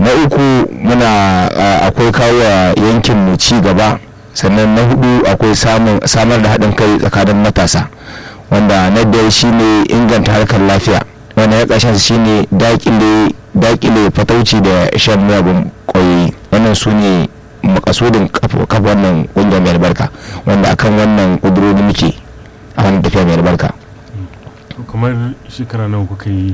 na uku muna akwai kawo yankin mu ci gaba sannan na hudu akwai samar da haɗin kai tsakanin matasa wanda na biyar shine inganta harkar lafiya wanda ya ƙarshen shine dakile dakile fatauci da shan miyagun ƙwayoyi wannan su ne makasudin kafa wannan ƙungiyar mai albarka wanda akan wannan ƙudurori muke a wannan tafiya mai albarka kamar shekara nawa kuka yi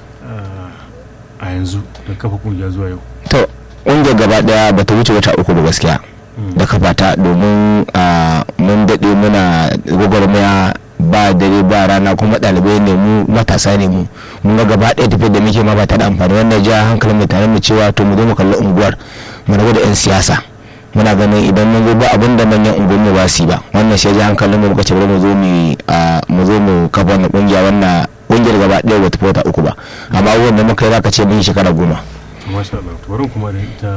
a yanzu da kafa ƙungiya zuwa yau to ƙungiyar gaba daya ba ta wuce wata uku ba gaskiya da kafa ta domin mun daɗe muna gwagwarmaya ba dare ba rana kuma ɗalibai ne mu matasa ne mu mun ga gaba ɗaya tafiyar da muke ma ba ta da amfani wannan ja hankalin mutane mu cewa to mu zo mu kalli unguwar mu rabu da 'yan siyasa muna ganin idan mun zo ba abin da manyan unguwar mu ba su ba wannan shi ja hankalin mu muka ce bari mu zo mu mu zo mu kafa wannan kungiya wannan kungiyar gaba ɗaya ba ta wata uku ba amma abubuwan da muka yi zaka ce mun yi shekara goma masha Allah to bari kuma da ita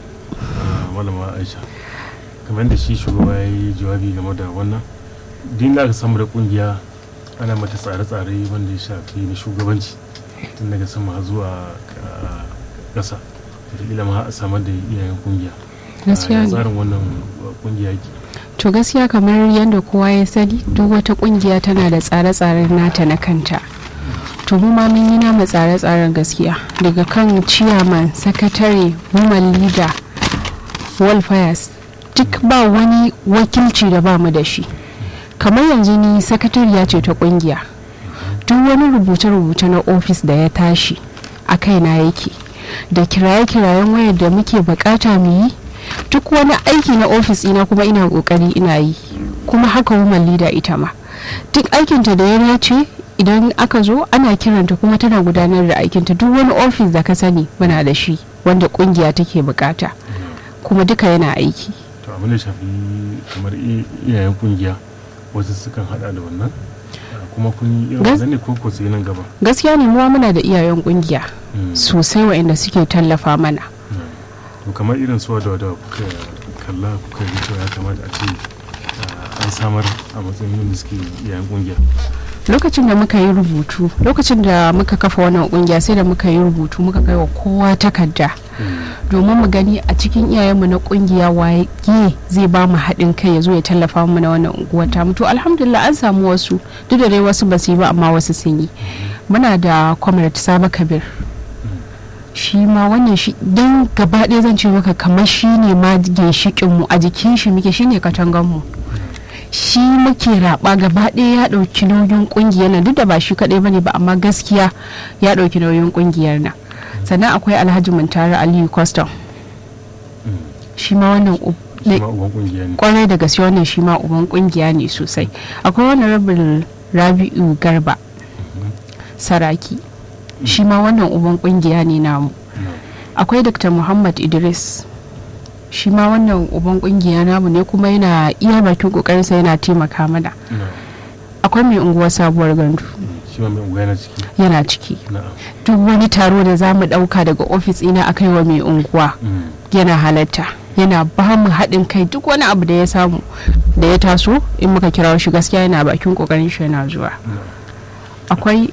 malama Aisha kamar da shi shugaba ya yi jawabi game da wannan din da aka samu da kungiya ana mata tsare-tsare wanda ya shafi na shugabanci tun daga sama zuwa ƙasa wataƙila ma a samar da iyayen kungiya gaskiya ne tsarin wannan kungiya ke to gaskiya kamar yadda kowa ya sani duk wata kungiya tana da tsare-tsaren nata na kanta to mu ma mun yi nama tsare-tsaren gaskiya daga kan ciyaman sakatare woman leader wildfires duk ba wani wakilci da ba mu da shi kamar yanzu ni sakatariya ce ta kungiya duk wani rubuce-rubuce na ofis da ya tashi a kaina yake da kiraye-kirayen wayar da muke bukata mu yi duk wani aiki na ofis ina kuma ina kokari ina yi kuma haka woman leader ita ma duk aikinta da ya dace idan aka zo ana kiranta kuma tana gudanar da aikinta duk wani ofis da ka sani muna da shi wanda kungiya take bukata kuma duka yana aiki to abin da shafi kamar iyayen kungiya wasu sukan hada da wannan kuma kun yi irin wannan ne ko ko sai nan gaba gaskiya ne muwa muna da iyayen kungiya sosai waɗanda suke tallafa mana to kamar irin su da da kuka kalla kuka yi cewa ya kamata a ce an samar a matsayin yin suke iyayen kungiya lokacin da muka yi rubutu lokacin da muka kafa wannan kungiya sai da muka yi rubutu muka kai wa kowa takarda domin mu gani a cikin iyayenmu na kungiya waye zai ba mu haɗin kai ya zo ya tallafa mu na wannan unguwa ta to alhamdulillah an samu wasu duk da dai wasu ba su yi ba amma wasu sun yi muna da comrade saba kabir shi ma wannan shi don gaba ɗaya zan ce maka kamar shi ne ma ginshiƙin mu a jikin shi muke shi ne katangan mu shi muke raba gaba ɗaya ya ɗauki nauyin ƙungiyar nan duk da ba shi kaɗai bane ba amma gaskiya ya ɗauki nauyin ƙungiyar nan sannan akwai alhaji muntari aliyu custom shi ma wannan kwarai da gaske wannan shi ma uban kungiya ne sosai akwai wani rabin rabi'u garba saraki shi ma wannan uban kungiya ne namu akwai dr muhammad idris shi ma wannan uban kungiya namu ne kuma yana iya bakin kokarinsa yana taimaka mana akwai mai unguwar sabuwar gandu yana ciki duk wani taro da za mu dauka daga ofis ina a wa mai unguwa yana halatta yana ba mu haɗin kai duk wani abu da ya samu da ya taso in muka kira shi gaskiya yana bakin kokarin shi yana zuwa akwai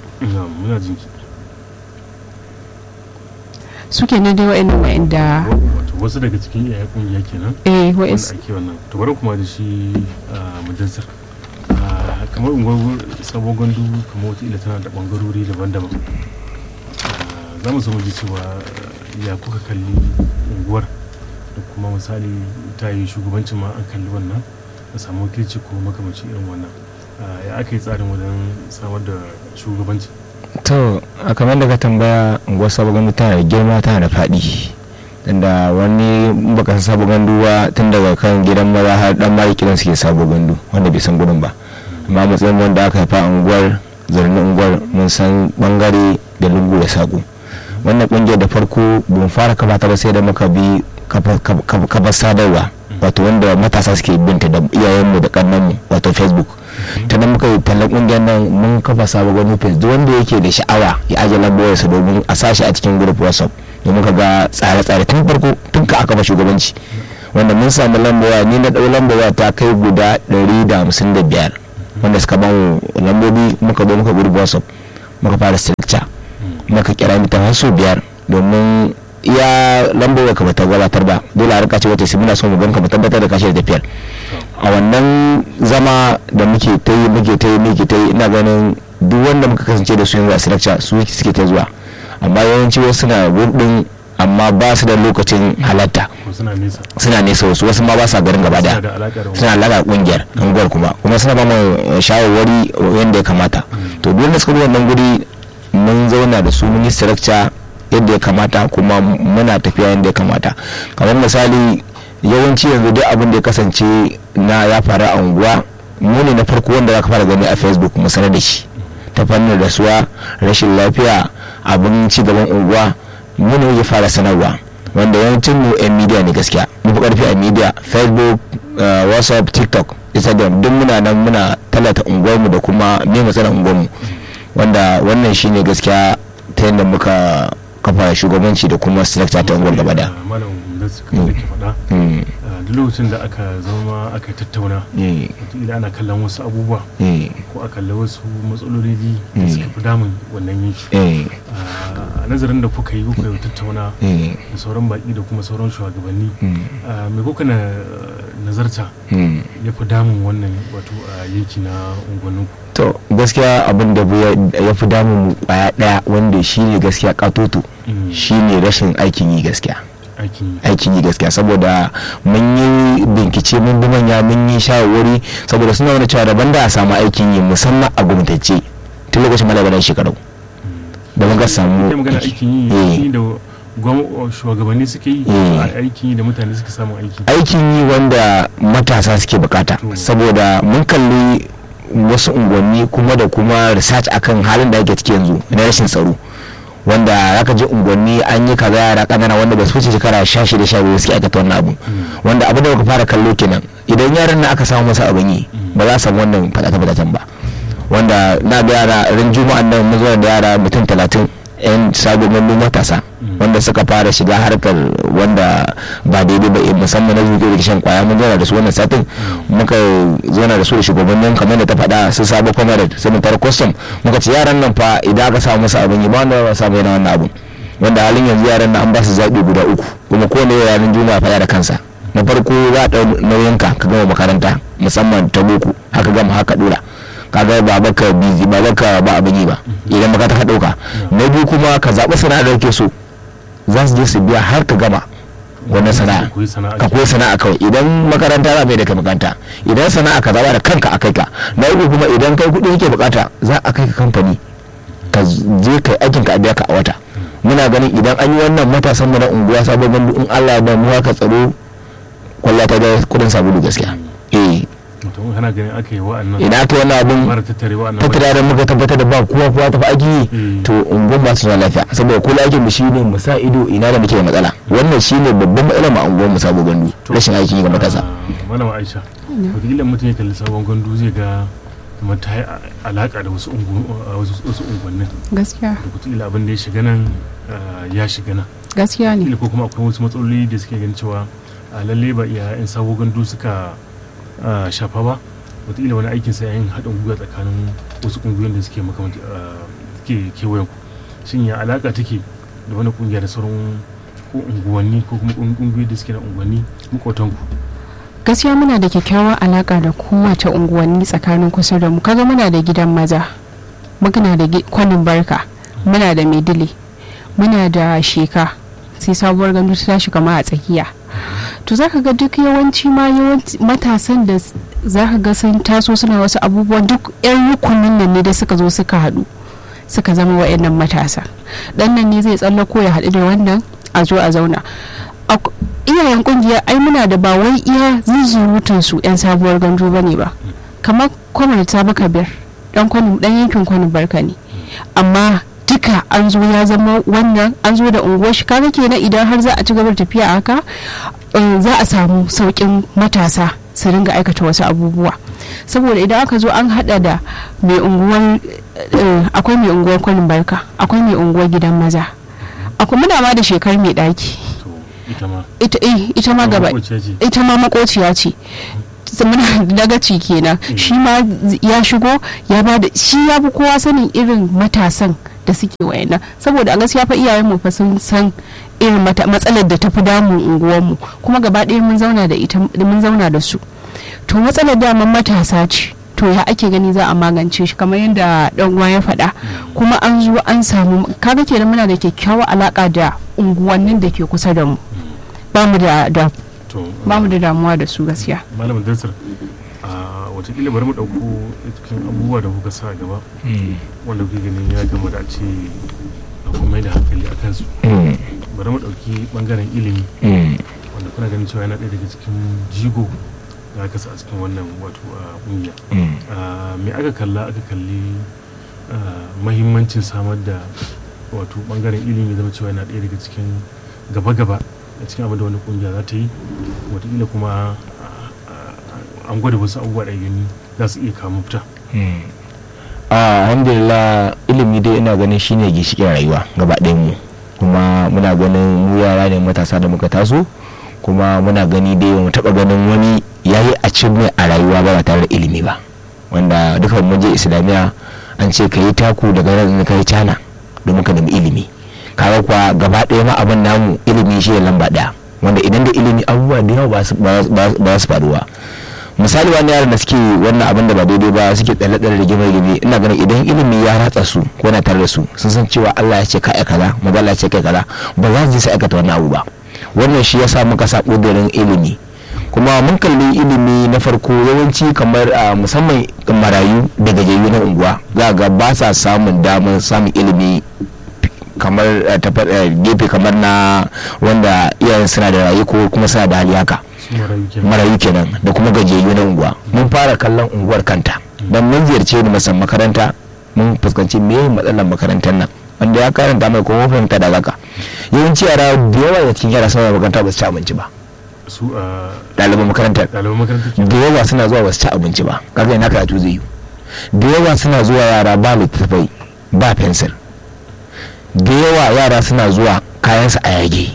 suke na dai wa'annan wa'anda wasu daga cikin iyayen kungiya kenan eh wa'anda ake wannan to bari kuma da shi majalisar kamar unguwar sabon gandu kamar wata ila tana da bangarori daban-daban za mu samu ji cewa ya kuka kalli unguwar da kuma misali ta yi shugabancin ma an kalli wannan a samu wakilci ko makamanci irin wannan ya aka yi tsarin wajen samar da shugabanci to a kamar da ka tambaya unguwar sabon gandu tana da girma tana da faɗi tunda wani baka san sabon gandu ba tun daga kan gidan maza har dan mari kiran suke sabon gandu wanda bai san gudun ba amma matsayin wanda aka haifa a unguwar zarni unguwar mun san bangare da lungu da saƙo wannan kungiyar da farko bin fara kafa ta ba sai da muka bi kafa sadarwa wato wanda matasa suke binta da iyayenmu da kannanmu wato facebook ta nan muka yi tallan kungiyar nan mun kafa sabon wani page duk wanda yake da sha'awa ya ajiye lambowarsa domin a sashi a cikin group whatsapp domin ka ga tsare-tsare tun farko tun ka aka ba shugabanci wanda mun samu lambowa ni na ɗau lambowa ta kai guda 155 wanda suka ba mu lambobi muka zo muka gurbi whatsapp muka fara structure muka kira mutum har sau biyar domin iya lambar ka bata gabatar ba dole a rika ce wata sai muna so mu ganka mu tabbatar da kashe da tafiyar a wannan zama da muke ta yi muke ta yi muke ta yi ina ganin duk wanda muka kasance da su yanzu a structure su suke ta zuwa amma yawanci wasu suna gurdin amma ba su da lokacin halatta ko suna nesa suna nesa wasu wasu ma ba sa garin gaba suna daya da alaƙa da suna alaƙa kungiyar unguwar kuma kuma suna ba mu shawarwari yadda ya kamata to duk da suka bi wannan guri mun zauna da su mun yi structure yadda ya kamata kuma muna tafiya yadda ya kamata kamar misali yawanci yanzu duk abin da ya kasance na ya faru a unguwa mu ne na farko wanda za ka fara gani a facebook mu sanar da shi ta fannin rasuwa rashin lafiya abin ci gaban unguwa mu ne ya fara sanarwa wanda yawancin mu yan media ne gaskiya mu fi karfi a media facebook uh, whatsapp tiktok instagram duk muna nan muna talata unguwarmu da kuma me matsalar unguwarmu wanda wannan shine gaskiya ta yadda muka kafa shugabanci da kuma structure ta unguwar gaba da malam da suka da ke faɗa Mm, ah, duk lokacin da aka zama aka tattauna mm, wataƙila ana kallon wasu abubuwa mm, ko a kalli wasu matsaloli da Mm. suka fi damun wannan yanki mm, a nazarin da kuka yi kuka yi tattauna mm, da sauran baƙi da kuma sauran shugabanni mm, ah, me kuka na nazarta mm. ya fi damun wannan wato a yanki na unguwanninku to gaskiya abin da bu- ya fi damun mu kwaya daya wanda shine gaskiya katoto Mm. shine rashin aikin yi gaskiya aikin yi aikin yi gaskiya saboda mun yi bincike mun bi manya mun yi shawarwari saboda suna wani cewa daban da a samu aikin yi musamman a gwamnatacce tun lokacin malabaran shekaru da muka samu kai magana aikin yi Eh. shi da gwam- shugabanni suke yi Eh. a aikin yi da mutane suke samun aiki aikin yi wanda matasa suke bukata To. saboda mun kalli wasu unguwanni kuma da kuma research akan halin da ake ciki yanzu na rashin tsaro wanda zaka ji unguwanni an yi kaza yara kanana wanda ba su wuce shekara sha shida sha biyu suke aikata wannan abu wanda abu da muka fara kallo kenan idan yaran na aka samu masa abin yi ba za a samu wannan fadata-fadatan ba wanda na ga yara ran juma'an nan mun zo da yara mutum talatin yan sababbin matasa wanda suka fara shiga harkar wanda ba daidai ba musamman na zuke da shan kwaya mun zauna da su wannan satin muka zauna da su da shugabannin kamar da ta faɗa su sabo comrade su mutar custom muka ce yaran nan fa idan aka samu masa abin yi ba wanda ba samu yana wannan abun wanda halin yanzu yaran nan an ba su zaɓi guda uku kuma kowane yaran juma'a faɗa da kansa na farko za a ɗau nauyinka ka gama makaranta musamman ta boko haka gama haka ɗora kaga ba baka bizi ba baka ba abin yi ba idan baka ta ɗauka na biyu kuma ka zaɓi sana'ar da kake so za su je su biya har ka gama wannan sana'a koyi sana'a ka koyi sana'a kawai idan makaranta za mai da kai makaranta idan sana'a ka zaɓa da kanka a kai ka na uku kuma idan kai kuɗi yake bukata za a kai ka kamfani ka je kai aikin ka a biya ka a wata muna ganin idan an yi wannan matasan mu na unguwa sabon gandu in Allah ya ba mu haka tsaro kwalla ta da kudin sabulu gaskiya eh mutum kana ganin aka yi wa'annan idan aka yi wannan abun mara tattare wa'annan tattara da muka tabbatar da ba kowa kowa tafi aiki yi Mm. to unguwan ba su zuwa lafiya saboda kula aikin mu shine mu sa ido ina da muke da matsala wannan shine babban matsalar mu a unguwar mu sabo gandu rashin aikin yi ga matasa Ah, malama aisha wataƙila mutum ya kalli sabon gandu zai ga kamar ta yi alaƙa da wasu ungu- ah, wasu wasu unguwannin gaskiya da wataƙila abin da ya shiga nan ah, ya shiga nan gaskiya ne wataƙila ko kuma akwai wasu matsaloli da suke ganin cewa ah, lalle ba iya 'yan sabon gandu suka ah, shafa ba wataƙila wani aikin sai yin haɗin gwiwa tsakanin wasu ƙungiyoyin da suke makamanci ah, suke kewayen ku shin ya alaƙa take da wani ƙungiya da sauran ko unguwanni ko kuma ƙungiyoyi da suke na unguwanni maƙotanku gaskiya muna da kyakkyawar alaka da kowace unguwanni tsakanin kusa da mu kaga muna da gidan maza muna da gi- kwanin barka muna da maidile muna da sheka sai sabuwar gandu ta tashi kama a tsakiya to zaka ga duk yawanci ma yawanci matasan da s- zaka ga sun taso suna wasu abubuwan duk yan rukunin nan ne da suka zo suka haɗu suka zama wa'annan matasa dan nan ne zai tsallako ya haɗu da wannan a zo a zauna Ak- iyayen kungiya ai muna da ba wai iya zuzurutun su yan sabuwar gandu bane ba kamar kwamar ta baka biyar dan kwanu dan yankin kwanu barka ne amma duka an zo ya zama wannan an zo da unguwar shi kaga kenan idan har za a ci gaba da tafiya haka eh, za a samu saukin matasa su ringa aikata wasu abubuwa saboda idan aka zo an hada da mai unguwar eh, akwai mai unguwar kwanin barka akwai mai unguwar gidan maza akwai muna ma da shekar mai daki to ita ma ita eh, ita ma gaba maƙociya ce. ita ma makociya ce muna dagaci kenan shi ma ya shigo ya ba da shi ya fi kowa sanin irin matasan da suke wayannan saboda a gaskiya fa iyayen mu fa sun san irin mata- matsalar da ta fi damun unguwarmu kuma gaba ɗaya mun zauna da ita mun zauna da su to matsalar daman matasa ce to ya ake gani za a magance shi kamar yadda dan uwa ya faɗa kuma an zo an samu kaga kenan muna da kyakkyawar alaka da unguwannin da ke kusa da mu ba mu da da to ba mu da damuwa da su gaskiya malamin dasar a watakila bari mu ɗauko cikin abubuwa da kuka sa gaba wanda kuke ganin ya gama da a ce a kuma mai da hankali a kansu bari mu ɗauki ɓangaren ilimi wanda kuna ganin cewa yana ɗaya daga cikin jigo da aka sa a cikin wannan wato a ƙungiya Ah, me aka kalla aka kalli ah, mahimmancin samar da wato ɓangaren ilimi zama cewa yana ɗaya daga cikin gaba-gaba a cikin abin da wani ƙungiya za ta yi watakila kuma ah, ah, an gwada wasu abubuwa da gani za su iya kawo mafita alhamdulillah ilimi dai ina ganin shine ginshiƙin rayuwa gaba ɗayan mu kuma muna ganin mu yara ne matasa da muka taso kuma muna gani dai mu taɓa ganin wani yayi a mai a rayuwa ba ba tare da ilimi ba wanda duka mun je islamiyya an ce ka yi taku daga nan ka yi cana domin ka nemi ilimi kaga kuwa gaba ɗaya ma abin namu ilimi shi ne lamba ɗaya wanda idan da ilimi abubuwa da yawa ba su- ba su- ba su faruwa misali wani yaran da suke wannan abin da ba daidai ba suke tsalle tsalle rigime rigime ina ganin idan ilimi ya ratsa su ko na tare da su sun san cewa Allah ya ce kai kaza maza Allah ya ce kai kaza ba za su je su aikata wannan abu ba wannan shi yasa muka sa ƙudurin ilimi kuma mun kalli ilimi na farko yawanci kamar a musamman marayu da gajiyayyu na unguwa za ga ba sa samun damar samun ilimi kamar eh, ta fa- eh, gefe kamar na wanda iyayen suna da rayu ko kuma suna da hali haka su marayu kenan marayu kenan da kuma gajiyayyu na unguwa mun fara kallon unguwar kanta don mun ziyarce ni musamman makaranta mun fuskanci me matsalar makarantar nan wanda ya karanta mai kuma fahimta da zaka yawanci yara da yawa da cikin yara suna makaranta ba su ci abinci ba su a ɗaliban makarantar ɗaliban makarantar ke da yawa suna zuwa ba su ci abinci ba kaga ina karatu zai yi da yawa suna zuwa yara ba littattafai ba fensir da yawa yara suna zuwa kayansu a yage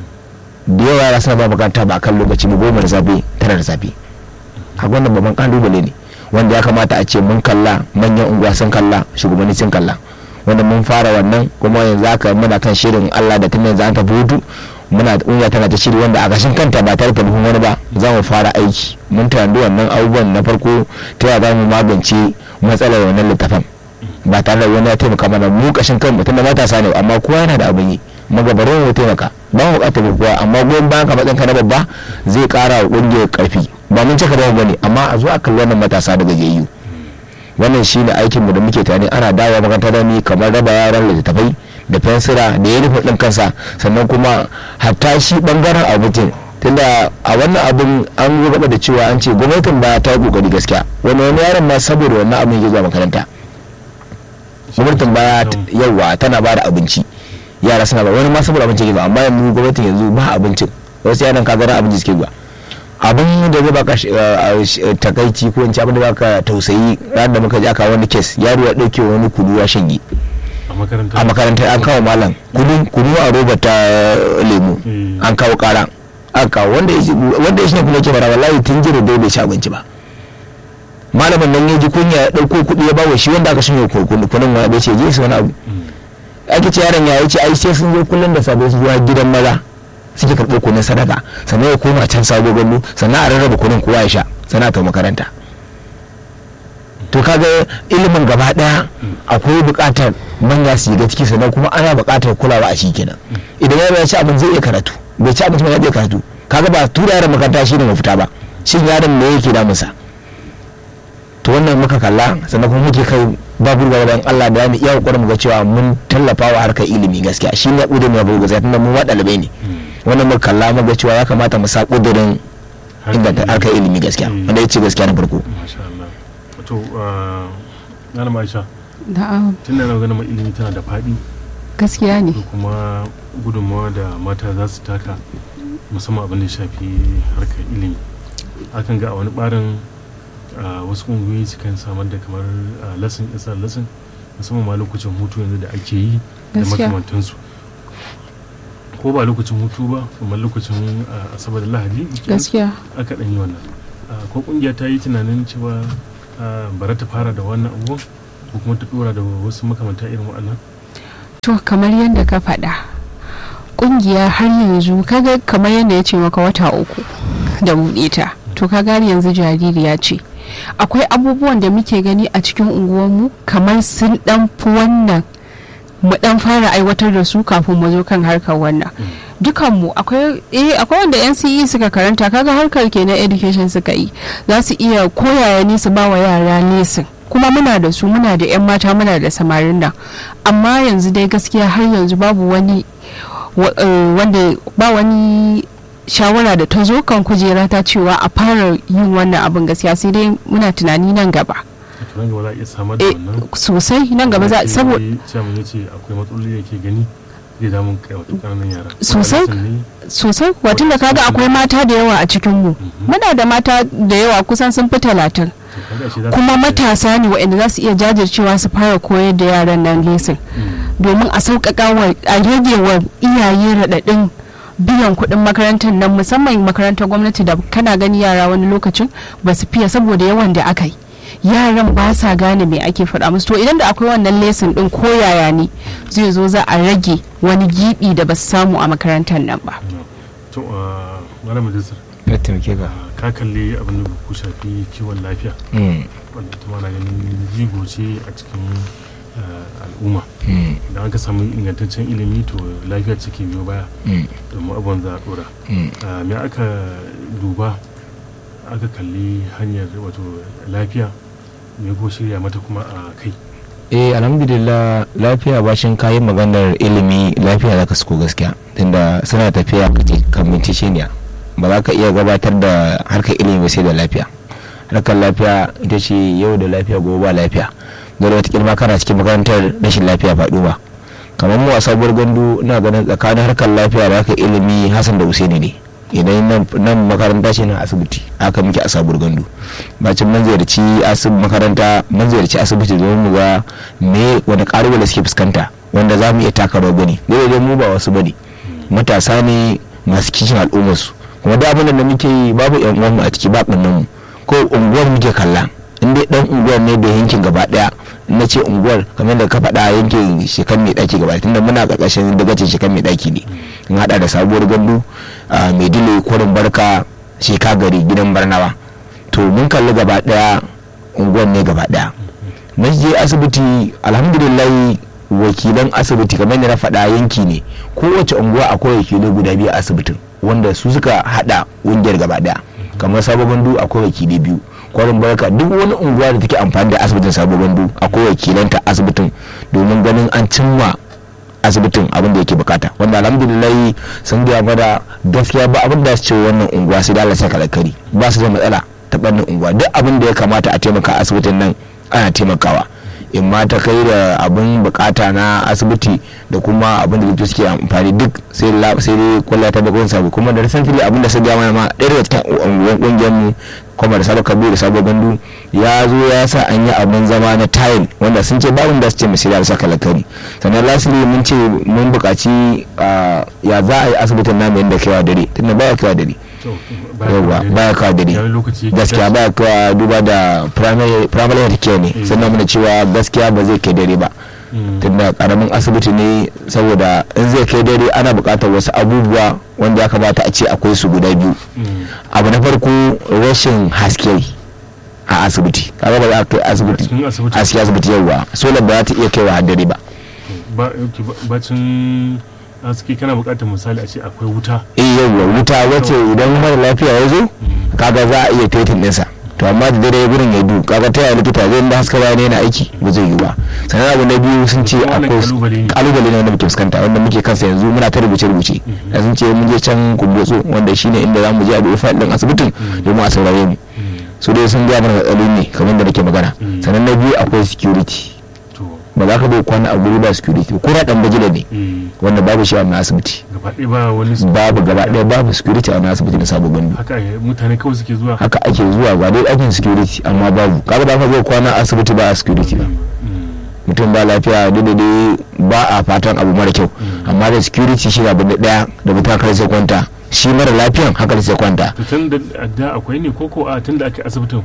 da yawa yara suna ba makaranta ba kan lokaci ba goma da safe tara da safe a wannan babban kalubale ne wanda ya kamata a ce mun kalla manyan unguwa sun kalla shugabanni sun kalla wanda mun fara wannan kuma yanzu aka muna kan shirin Allah da tun yanzu an tafi hutu muna kungiya tana ta shiri wanda a gashin kanta ba tare da taimakon wani ba za mu fara aiki mun tanadi wannan abubuwan na farko ta yaya za mu magance matsalar wannan littafin ba tare da wani ya taimaka mana mu kashin kan mutum da matasa ne amma kowa yana da abin yi magabarin mu taimaka ba mu bukatar kowa amma goyon bayan ka matsayin ka na babba zai kara wa kungiyar karfi ba mun cika ba bane amma a zo a kalli wannan matasa daga jeyu wannan shi ne aikinmu da muke tani ana dawo makaranta da ni kamar raba yaran littattafai da fensira da yunifom ɗin kansa sannan kuma hatta shi ɓangaren abincin tunda a wannan abin an gaba da cewa an ce gwamnatin ba ta yi kokari gaskiya wani wani yaron ma saboda wannan abin ya zuwa makaranta gwamnatin baya yawa tana ba da abinci yara suna ba wani ma saboda abinci ke zuwa amma yanzu gwamnatin yanzu ba abincin wasu yaran ka gara abinci suke zuwa abin da zai baka takaici ko in ci abin da baka tausayi ran da muka ji aka wani kes yaro ya dauke wani kudu ya shanye a makarantar an kawo malam kudu kudu a roba ta lemu an kawo kara an kawo wanda ya shi ne kuma ke bara wallahi tun jira dai bai ci abinci ba malamin nan ya ji kunya ya dauko kudi ya bawa shi wanda aka shanye kunun wani bai ce je su wani abu ake ce yaron ya ce ai sai sun zo kullum da sabai su zuwa gidan maza suke karɓo kunin sadaka sannan ya koma can sabo gallo sannan a rarraba kunin kowa ya sha sana ta makaranta to kaga ilimin gaba daya akwai buƙatar manya su ga ciki sannan kuma ana buƙatar kulawa a shi kenan idan yaro ya ci abin zai iya karatu bai ci abinci ba zai iya karatu kaga ba tura yaron makaranta shi ne mafita ba shin yaron me yake damunsa to wannan muka kalla sannan kuma muke kai babu ruwa dan Allah da mu iya kokarin mu ga cewa mun tallafa wa harkar ilimi gaskiya shi ne kudin ya bugu tunda mu ma dalibai ne wannan muka kalla mu ga cewa ya kamata mu sa kudirin inganta harkar ilimi gaskiya wanda ya ce gaskiya na farko to malama Aisha na'am tun da na ganin ilimi tana da faɗi gaskiya ne da kuma gudunmawa da mata za su taka musamman abin da ya shafi harkar ilimi akan ga a wani ɓarin wasu ƙungiyoyi sukan samar da kamar lesson isa lesson musamman ma lokacin hutu yanzu da ake yi da makamantansu ko ba lokacin hutu ba kamar lokacin asabar da lahadi gaskiya aka ɗan yi wannan ko ƙungiya ta yi tunanin cewa bara ta fara da wannan abubuwan ko kuma ta ɗora da wasu makamanta irin waɗannan to kamar yadda ka faɗa kungiya har yanzu kaga kamar yadda ya ce maka wata uku da buɗe ta to kaga har yanzu jaririya ce akwai abubuwan da muke gani a cikin unguwarmu kamar sun dan fi wannan mu dan fara aiwatar da su kafin mu zo kan harkar wannan dukanmu akwai eh akwai wanda NCE suka karanta kaga harkar kenan education suka yi za su iya koyaya ne su ba wa yara lesin kuma muna da su muna da 'yan mata muna da samarin nan amma yanzu dai gaskiya har yanzu babu wani wa- eh, wanda ba wani shawara da ta zo kan kujera ta cewa a fara yin wannan abin gaskiya sai dai muna tunani nan gaba to nan gaba za a iya samar da Eh, wannan sosai nan gaba za saboda chairman ya ce akwai matsaloli da ke gani zai damun kai wato ƙananan yara Sosai. Ko a lesson ne, sosai kuwa tunda kaga akwai mata da yawa a cikin mu muna da mata da yawa kusan sun fi talatin to kaga ashe za su kuma iya- matasa ne waɗanda za su iya jajircewa su fara koyar da yaran nan lesin Mm. domin a sauƙaƙa wa a rage wa iyaye raɗaɗin biyan kuɗin makarantar nan musamman makarantar gwamnati da kana gani yara wani lokacin ba su fiye saboda yawan da aka yi yaran ba sa gane me ake faɗa musu to idan da akwai wannan lesin ɗin ko yaya ne zai zo za a rage wani giɓi da ba su samu a makarantar nan ba to a malam majalisar ya taimake ka ka kalli abin da ku shafi kiwon lafiya Mm, wanda ita ma na ganin jigo ce a cikin eh, al'umma mm, idan aka samu ingantaccen ilimi to lafiya ce ke biyo baya mm, domin abin za a dora mm. Ah, me aka duba aka kalli hanyar wato lafiya me ko shirya mata kuma a kai eh alhamdulillah lafiya bashin kayan maganar ilimi lafiya za ka suko gaskiya tunda suna tafiya kamintishiniya ba za ka iya gabatar da harkar ilimi ba sai da lafiya harkar lafiya ita ce yau da lafiya gobe ba lafiya dole wata kilma kana cikin makarantar rashin lafiya faɗo ba kamar mu a sabuwar gandu ina ganin tsakanin harkar lafiya da harkar ilimi hassan da usaini ne idan nan- nan makaranta ce na asibiti haka muke a sabuwar gandu bacin mun ziyarci asib makaranta mun ziyarci asibiti domin mu ga me wani ƙalubale suke fuskanta wanda za mu iya taka rawar gani dole dai mu ba wasu bane matasa ne masu kishin al'ummarsu kuma da abin da muke yi babu yan uwanmu a ciki ba ɓannan mu ko unguwar muke kalla in dai dan unguwar ne da yankin gaba daya na ce unguwar kamar da ka faɗa yankin shekan mai ɗaki gaba tunda muna ƙarƙashin dagacin shekan mai ɗaki ne in haɗa da sabuwar gandu a mai dile kwarin barka sheka gari gidan barnawa to mun kalli gaba daya unguwar ne gaba daya na je asibiti alhamdulillah wakilan asibiti kamar da na faɗa yanki ne kowace unguwa akwai wakilai guda biyu a asibitin wanda su suka haɗa ƙungiyar gaba daya kamar sabon gandu akwai wakilai biyu kwarin barka duk wani unguwa da take amfani da asibitin sabon gandu akwai wakilanta asibitin domin ganin an cimma asibitin abin da yake bukata wanda alhamdulillah sun gaya mana gaskiya ba abin da su ce wannan unguwa sai da Allah saka alkari ba su da matsala ta bannin unguwa duk abin da ya kamata a taimaka asibitin nan ana taimakawa in ma ta kai da abin bukata na asibiti da kuma abin da likitoci suke amfani duk sai la sai dai kwalla ta bakon sabu kuma da recently abin da sun gaya mana ma ɗaya daga cikin unguwan kungiyar mu kuma da sabo kabiru da sabo gandu ya zo ya sa an yi abin zama na tile wanda sun ce babin da su ce misali da saka lakari sannan lastly mun ce mun buƙaci ah, ya za a yi asibitin namu yadda kewa dare tunda baya kewa dare to yauwa baya kawo dare ya lokaci yake gaskiya tashi. baya kawo duba da primary primary health care ne Mm. sannan muna cewa gaskiya ba zai kai dare ba Mm. tunda karamin asibiti ne saboda in zai kai dare ana buƙatar wasu abubuwa wanda ya kamata a ce akwai su guda biyu Mm. abu na farko rashin haske a asibiti kaga ba za a kai asibiti cikin asibiti haske asibiti yauwa solar ba za ta iya kaiwa har dare ba ba yauke ba- bacin aski kana bukatar misali a ce akwai wuta eh yauwa wuta wacce idan mara lafiya ya zo kaga za a iya tetin ɗinsa to amma da dare gurin ya du kaga ta yaya likita zai da haska bayan yana aiki ba zai yi ba sannan abu na biyu sun ce Wannan akwai kalubale ne. kalubale ne wanda muke fuskanta wanda muke kansa yanzu muna ta rubuce rubuce da sun ce mun je can kumbotso wanda shine inda za mu je a duba fayil din asibitin domin a saurare mu su dai sun gaya mana matsaloli ne kamar da nake magana Mm. sannan na biyu akwai security to ba za ka bai kwana a guri ba security ko na dan bajila ne eh, wanda babu shi a wannan asibiti gaba ɗaya ba wani su- babu gaba ɗaya babu security a wannan asibiti na sabon gandu haka eh, mutane kawai suke zuwa haka ake zuwa ba dai ɗakin security amma babu kaga ba ka zo kwana a asibiti ba a security ba Mm. mutum ba lafiya duk da dai ba a fatan abu mara kyau amma da security shi abu da ɗaya da mutum haka sai kwanta shi mara lafiyan haka sai kwanta to tun da da akwai ne ko ko a tun da ake asibitin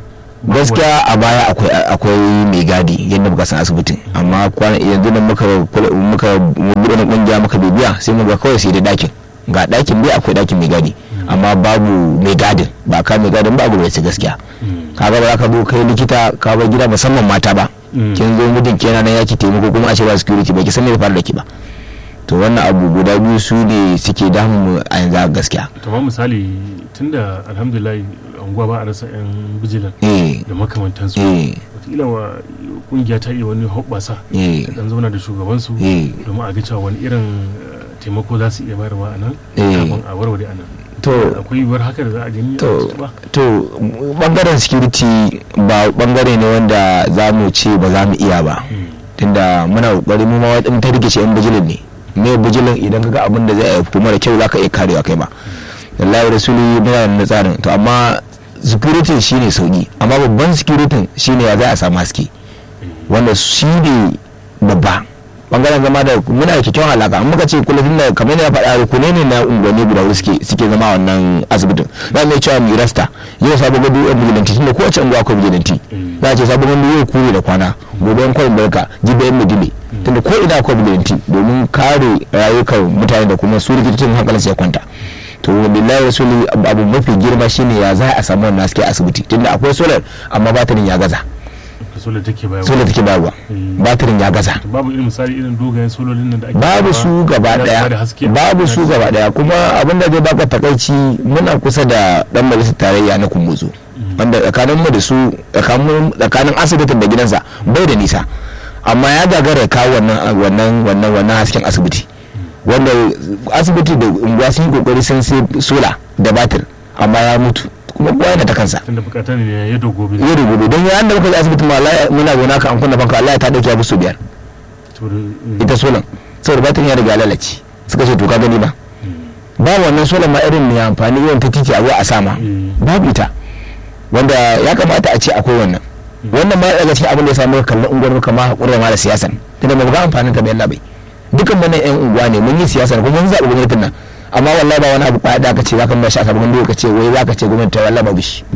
gaskiya a baya akwai akwai mai gadi yadda muka san asibitin amma kwana yanzu da muka kula- muka buɗe na kungiya muka bibiya sai muka kawai sai da dakin ga dakin dai akwai dakin mai gadi amma babu mai gadin ba ka mai gadin ba a gwamnati gaskiya kaga ba za ka zo kai likita ka bar gida musamman mata ba Mm. kin zo mijin kenan nan yaki taimako kuma a ce ba security ba ki san me ya faru da ki ba to wannan abu guda biyu su ne suke damu mu a yanzu a gaskiya kamar misali tunda alhamdulillah unguwa ba a rasa yan bijilan eh da makamantansu eh wataƙila wa kungiya ta iya wani hoɓɓasa eh dan zauna da shugabansu eh domin a ga cewa wani irin eh, taimako za su iya bayarwa a nan Eh. kafin a warware a nan to akwai yiwuwar haka da za a gani a to ba to bangaren security ba bangare ne wanda za mu ce ba za mu iya ba tunda muna kokari mu ma wadin ta rikice yan bijilin ne me bijilin idan kaga abin da zai yi mara kyau zaka iya karewa kai ma wallahi rasuli muna da tsarin to amma security shine sauki amma babban security shine ya za a samu haske wanda shi ne babba bangaren zama da muna da kyakkyawan alaka an muka ce kullum da kamar yadda faɗa rukune ne na unguwanni guda huɗu suke suke zama wannan asibitin za mu iya cewa mu rasta yau sabon gado yan bijilanti tunda kowace unguwa akwai bijilanti za a ce sabon gado yau kure da kwana gobe yan kwarin barka jibi yan midile tunda ko ina akwai bijilanti domin kare rayukan mutane da kuma su rikicin hankalin sai kwanta to billahi rasuli abu mafi girma shine ya za a samu wannan haske a asibiti tunda akwai solar amma batirin ya gaza solar take bayarwa solar take bayarwa Mm. batirin ya gaza To babu irin misali irin dogayen sololin nan da ake babu bayarwa su gaba da- daya da haske. babu su gaba daya kuma abin da zai baka takaici muna kusa da dan majalisar tarayya na kumbuzo wanda tsakanin mu da su tsakanin tsakanin asibitin da gidansa bai da nisa amma ya gagara ya kawo wannan wannan wannan wannan hasken asibiti wanda asibiti da unguwa sun yi kokari sun sai sola da batir amma ya mutu kuma kowa yana ta kansa tunda bukatar ne ya dogo bi yau da gobe don yayin da muka je asibiti ma wallahi muna gona ka an kunna banka wallahi ta dauke ya su biyar to da- ita solan saboda batirin ya riga ya lalace suka ce to ka gani ba ba wannan solan ma irin mai amfani irin ta titi a zuwa a sama Mm. babu ita wanda ya kamata a ce akwai wannan wannan ma daga cikin abin da ya samu kallon unguwar muka ma haƙura ma da siyasan tunda ba mu ga amfanin ta bayan labai dukan mana yan unguwa ne mun yi siyasa kuma mun zaɓi gwamnatin nan amma wallahi ba wani abu kwaya da aka ce zaka ba shi a sabon gwamnati ka ce wai zaka ce gwamnati ta wallahi babu shi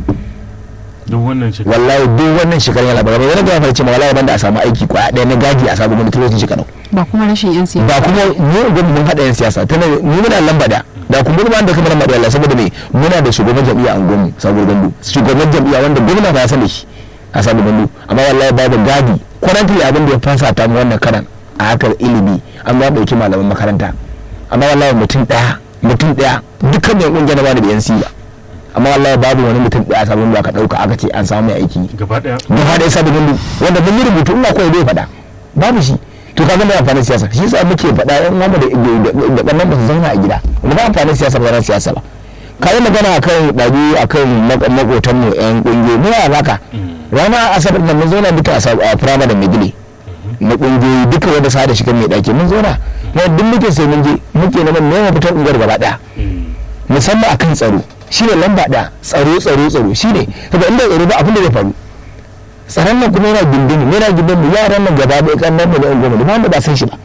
duk wannan shekara wallahi duk wannan shekarun yana ba wani ga farce ma wallahi banda a samu aiki kwaya ɗaya na gadi a sabon gwamnati lokacin shekarun ba kuma rashin yan siyasa ba kuma mu ga mun hada yan siyasa tana mu muna lamba da da kuma ba da kuma lamba da Allah saboda me muna da shugaban jam'iyya a unguwarmu saboda gandu shugaban jam'iyya wanda gwamna ba ya sani shi a saboda gandu amma wallahi babu gadi currently abin da ya fasa ta mu wannan karan a hakar ilimi an ba dauki malaman makaranta amma wallahi mutum daya mutum daya dukkan mai kungiyar na ba da yan ba amma wallahi babu wani mutum daya sabon da aka dauka aka ce an samu mai aiki gaba daya gaba ɗaya sabu gundu wanda mun yi rubutu ina kawai bai faɗa babu shi to ka zama amfanin siyasa shi yasa muke faɗa yan uwa da da ƙannan ba su zauna a gida ba ba amfanin siyasa ba ran siyasa ba ka yi magana akan ɗabi akan makotan mu yan ƙungiyoyi mu ya baka rana asabar nan mun zauna duka a sab- a firama da megile na ƙungiyoyi duka wanda sa da shi kan mai ɗaki mun zauna kuma duk muke sai mun je muke neman neman fitar unguwar gaba ɗaya musamman akan tsaro shine lamba ɗaya tsaro tsaro tsaro shine saboda inda tsaro ba abin da zai faru tsaron nan kuma yana gindin yana gindin mu yaran nan gaba ɗaya kan nan mu da yan goma da ba mu ba san shi ba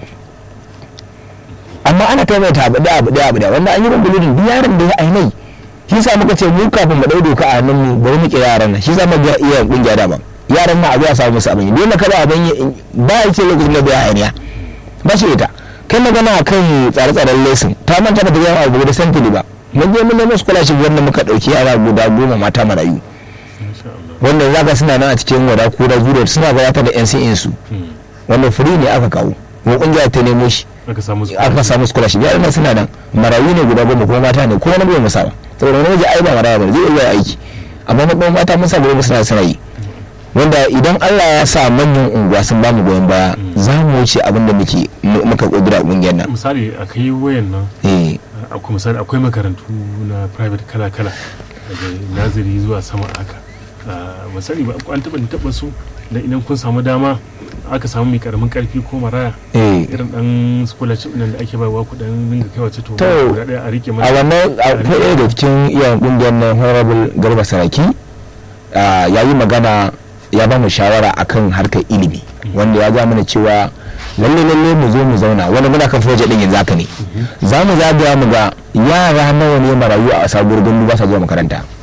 amma ana kai mai ta abu ɗaya abu ɗaya abu ɗaya wanda an yi runguludin duk yaran da ya ainai shi sa muka ce mu kafin mu ɗau doka a hannun mu bari mu kira yaran nan shi sa mu ga iya kungiya da ba yaran ma a zuwa samu musu abin yi dole kada abin yi ba ya ce lokacin da bai hayaniya ba shi ita kai magana kan tsare-tsaren lesin ta manta ba ta gaya abu da santili ba mun je mun nemo scholarship wanda muka ɗauki yara guda goma mata marayu insha Allah wanda zaka suna nan a cikin wada ko da zuriya suna gabatar da NCN su Mm. wanda free ne aka kawo mu kungiya ta nemo shi aka samu su aka samu scholarship ya nan suna nan marayu ne guda goma kuma mata ne ko wani bai musa ba saboda wani waje ai ba maraya ba zai iya aiki amma na kuma mata mun samu suna suna yi wanda idan Allah ya sa manyan unguwa sun bamu goyon baya za mu wuce abin da muke mu- muka kudura kungiyar nan misali akai wayan nan eh akwai misali akwai makarantu na private kala-kala daga naziri zuwa sama haka Ah, misali ba an taba taba su da idan kun samu dama aka samu mai karamin karfi ko maraya eh irin dan scholarship nan da ake bayarwa ku dan dinga kai wace to To, guda daya a rike a mana wannan akwai ɗaya da cikin iyayen kungiyar nan honorable garba saraki ah, ya yi magana ya ba mu shawara akan harkar ilimi wanda ya ja mana cewa lalle lalle mu zo mu zauna wani muna kan project din yanzu haka ne za mu zagaya mu ga yara nawa ne marayu a sabuwar gundu ba sa zuwa makaranta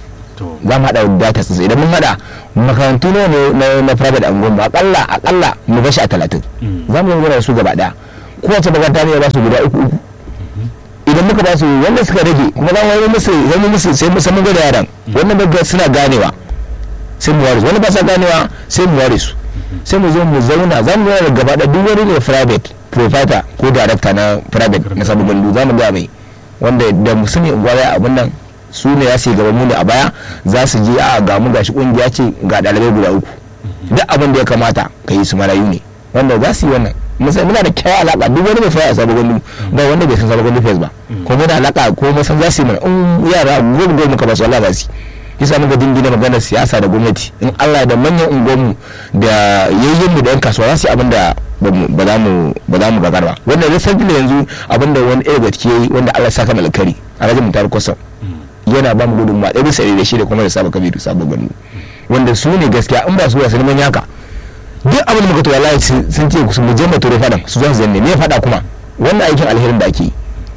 to za mu haɗa data su idan mun haɗa makarantu ne na na private an goma akalla akalla mu bashi a talatin Mm. za mu yi da su gaba ɗaya kowace makaranta ne ya ba su guda uku uku idan muka ba su wanda suka rage kuma za mu yi musu zan yi musu sai musamman gwada yaran wannan ba suna ganewa sai mu ware su wani ba sa ganewa sai mu ware su sai mu zo mu zauna za mu zauna da gaba da duk wani ne private provider ko director na private na sabon gandu za mu ga mai wanda da mu sani gwaya abun nan su ne ya sai gaba mu ne a baya za su je a ga mu gashi kungiya ce ga dalibai guda uku duk abin da ya kamata ka yi su marayu ne wanda za su yi wannan musa muna da kyawun alaka duk wani mai fara a sabon gandu ba wanda bai san sabon gandu fes ba ko muna alaka ko mun san za su yi mana in yara goma goma muka ba su Allah za su yi yasa muka dingina maganar siyasa da gwamnati in Allah da manyan unguwanmu da yayyinmu da yan kasuwa za su yi abin da ba za mu ba za mu gagar ba wanda zai san yanzu abin da wani ɗaya gaske yayi wanda Allah saka malakari a rajin mutar kusan yana ba mu gudunmawa ɗaya bisa ɗaya da shi da kuma da saba kabiru sabon gani wanda su ne gaskiya in ba su ba su neman yaka duk abin da muka to wallahi sun ce su mu je mu tore fadan su zan zanne me fada kuma wannan aikin alherin da ake yi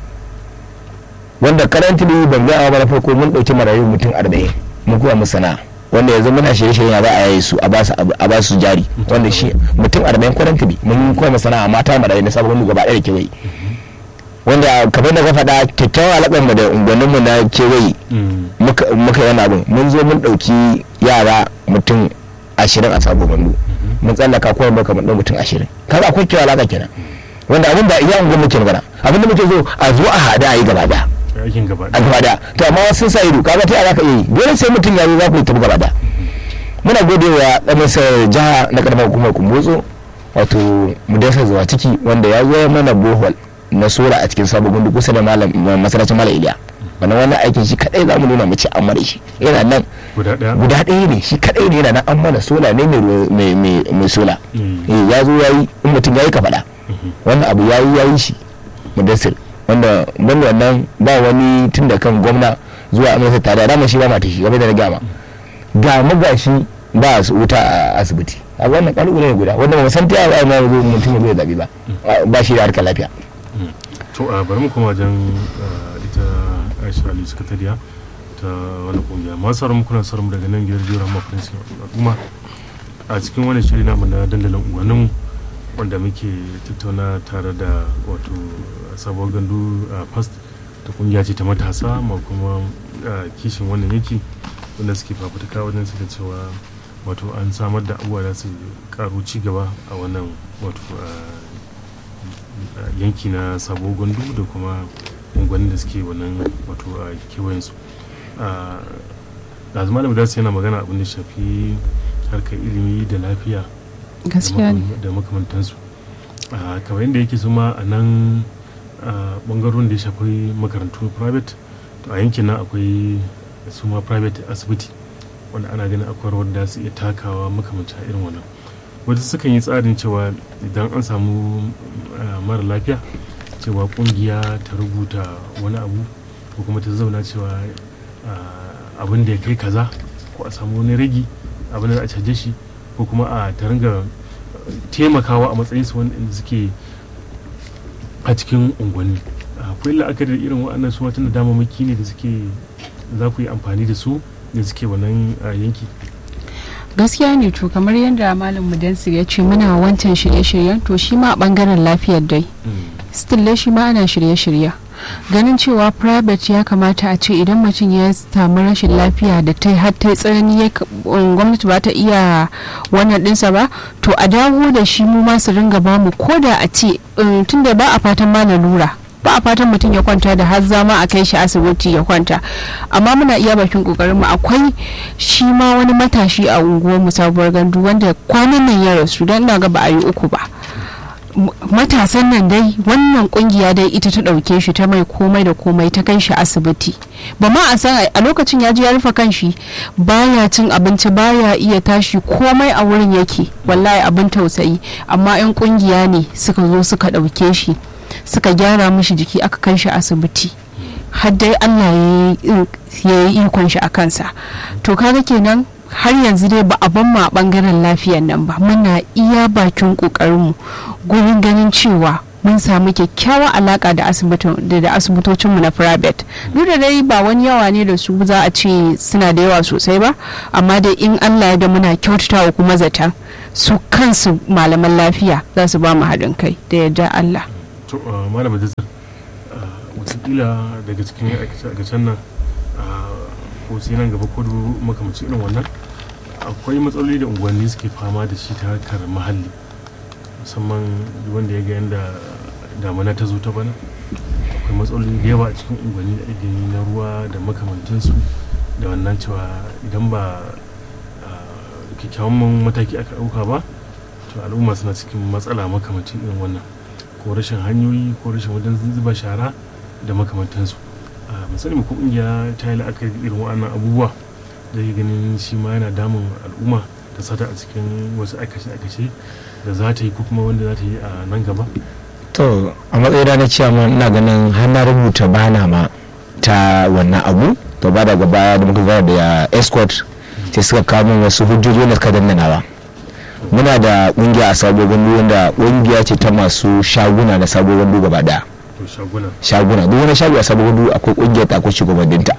wanda currently ban ga ba na farko mun dauki marayu mutum 40 mun koya musu sana'a wanda yanzu muna shirye-shirye ya za a yayi su a ba su a ba su jari wanda shi mutum 40 currently mun koya musu sana'a mata marayu na sabon gaba ɗaya da kewaye wanda kamar da ka faɗa kyakkyawan alaƙar mu da unguwannin mu na kewaye muka yi wani abin mun zo mun ɗauki yara mutum ashirin a sabon bandu mun tsallaka kawai muka mun ɗau mutum ashirin kaga akwai kyau alaƙa kenan wanda abin da iya unguwan muke magana abin da muke zo a zo a hada a yi gaba daya aikin gaba a gaba daya to amma wasu sun sa ido kaga ta za ka iya yi dole sai mutum ya zo za ku yi tafi gaba daya muna gode wa ɗan masar jiha na karamar hukumar kumbotso wato mudasa zuwa ciki wanda ya zo mana bohol na sora a cikin sabon gundu kusa da malam masarautar malam iliya wannan wannan aikin shi kadai za mu nuna mu ce an mana shi yana nan guda ɗaya guda ɗaya ne shi kadai ne yana nan an mana sola ne mai sola ya zo ya yi in mutum ya yi ka faɗa wannan abu ya yi ya yi shi mudassir wanda banda wannan ba wani tun da kan gwamna zuwa amurka tare da shi ba mata shi game da na gama ga mu gashi ba su wuta a asibiti a wannan kalubale ne guda wanda ba san ta yaya ma zo mutum ya zo ya zabi ba ba shi da harkar lafiya to a bari mu kuma wajen ita aisha ali sakatariya ta wani kungiya masu sauran kuna sauran daga nan biyar jiyar amma prince al'umma a cikin wani shiri namu na dandalin unguwannin wanda muke tattauna tare da wato sabuwar gandu a past ta kungiya ce ta matasa ma kuma kishin wannan yaki wanda suke fafutuka wajen suka cewa wato an samar da abubuwa da su karu ci gaba a wannan wato yanki na sabo gandu da kuma unguwannin da suke wannan wato a kewayensu da zama da madarsa yana magana abin da shafi harkar ilimi da lafiya gaskiya ne da makamantansu kamar yadda yake suma a nan bangarorin da ya shafi makarantu private to a yankin nan akwai suma private asibiti wanda ana ganin akwai rawar da su iya takawa makamancin irin wannan wasu sukan yi tsarin cewa idan an samu mara lafiya cewa kungiya ta rubuta wani abu ko kuma ta zauna cewa abin da ya kai kaza ko a samu wani ragi abin da a caje shi ko kuma a ta ringa taimakawa a matsayin su wanda suke a cikin unguwanni akwai la'akari da irin waɗannan su wata damamaki ne da suke za ku yi amfani da su da suke wannan yanki gaskiya ne to kamar yadda malam mudansir ya ce muna wancan shirye-shiryen to shi ma a bangaren lafiyar dai still shi ma ana shirye-shirye ganin cewa private ya kamata a ce idan mutum ya samu rashin lafiya da ta har ta tsanani gwamnati ba ta iya wannan dinsa ba to a dawo da shi mu ma su ringa bamu ko da a ce tunda ba a fatan ma lura ba a fatan mutum ya kwanta da har zama a kai shi asibiti ya kwanta amma muna iya bakin kokarin mu akwai shi ma wani matashi a unguwar mu sabuwar gandu wanda kwanan nan ya rasu don ina ga ba a yi uku ba matasan nan dai wannan kungiya dai ita ta ɗauke shi ta mai komai da komai ta kai shi asibiti ba ma a san a lokacin ya ji ya rufe kanshi baya cin abinci baya iya tashi komai a wurin yake wallahi abin tausayi amma 'yan kungiya ne suka zo suka ɗauke shi suka gyara mishi jiki aka kai shi asibiti har dai allah ya yi ikon shi a kansa to kaga kenan har yanzu dai ba a ban ma bangaren lafiyan nan ba muna iya bakin kokarinmu gurin ganin cewa mun samu kyakkyawar alaka da asibitocinmu na private duk da dai ba wani yawa ne da su za a ce suna da yawa sosai ba amma dai in allah ya da muna kyautatawa kuma zata su kansu malaman lafiya za su ba mu haɗin kai da yadda allah to malama da watakila daga cikin aikacen nan ko sai nan gaba ko makamanci irin wannan akwai matsaloli da unguwanni suke fama da shi ta harkar muhalli musamman wanda ya ga yadda damana ta zo ta bana akwai matsaloli da yawa a cikin unguwanni da ake na ruwa da makamantansu da wannan cewa idan ba kyakkyawan mataki aka ɗauka ba to al'umma suna cikin matsala makamancin irin wannan ko rashin hanyoyi ko rashin wajen zuba shara da makamantansu misali ko kungiya ta yi la'akari irin waɗannan abubuwa da ke ganin shi ma yana damun al'umma ta sata a cikin wasu aikace-aikace da za ta yi ko kuma wanda za ta yi a nan gaba to a matsayina na cewa ina ganin har na rubuta bana ma ta wannan abu to ba daga baya da muka gara da escort sai suka kawo min wasu hujjoji wanda suka dandanawa muna da kungiya a sabo gandu wanda kungiya ce ta masu shaguna na sabo gandu gaba daya shaguna duk wani shago a sabo gandu akwai kungiyar ta akwai shugabanninta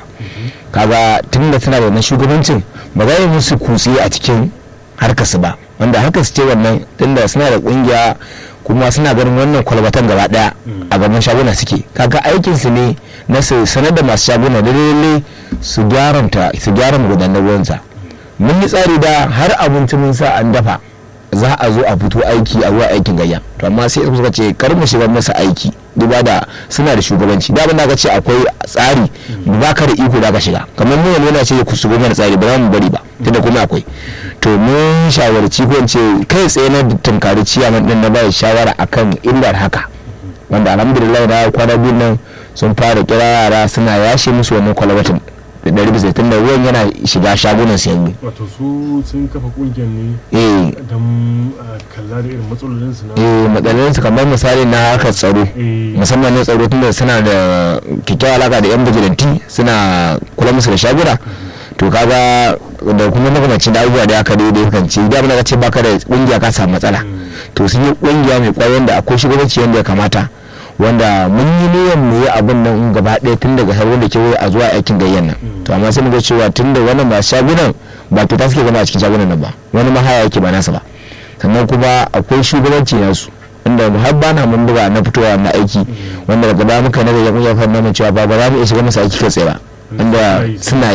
kaga tun da tana da wannan shugabancin ba za yi musu kutse a cikin harkar su ba wanda harkar su ce wannan tunda suna da kungiya kuma suna ganin wannan kwalbatan gaba daya a gaban shaguna suke kaga aikin su ne na su sanar da masu shaguna da lalle su gyaranta su gyara magudanar ruwansa mun yi tsari da har abinci mun sa an dafa za a zo a fito aiki a zuwa aikin gayya to amma sai suka ce kar mu shiga masa aiki duba da suna da shugabanci da abin da aka ce akwai tsari ba ka da iko da ka shiga kamar mu yana ce ku shigo mana tsari ba za mu bari ba tunda kuma akwai to mun shawarci ko ce kai tsaye na tunkari ciyaman din na bayar shawara akan illar haka wanda alhamdulillah da kwana biyu nan sun fara kira yara suna yashe musu wannan kwalabatin da ɗari bisa tun da ruwan yana shiga shagunan su yanzu. wato su sun kafa kungiyar ne eh don kalla da irin matsalolin su na eh matsalolin su kamar misali na harkar tsaro musamman na tsaro tunda suna da kyakkyawar alaka da yan bijilanti suna kula musu da shaguna to kaga da kuma makamacin da abubuwa da aka daidai kan ce da ka ce baka da kungiya ka samu matsala to sun yi kungiya mai kwayon da akwai shugabanci yadda ya kamata wanda mun yi niyyar mu yi abin nan gaba ɗaya tun daga har wanda ke a zuwa aikin gayyan nan to amma sai muga cewa tun da wannan ba shagunan ba to ta suke zama a cikin shagunan nan ba wani mahaya yake ba nasa ba sannan kuma akwai shugabanci nasu wanda har bana mun buga na fitowa na aiki wanda daga baya muka naga ya fara nuna cewa ba ba za mu iya shiga masa aiki kai tsaye ba wanda suna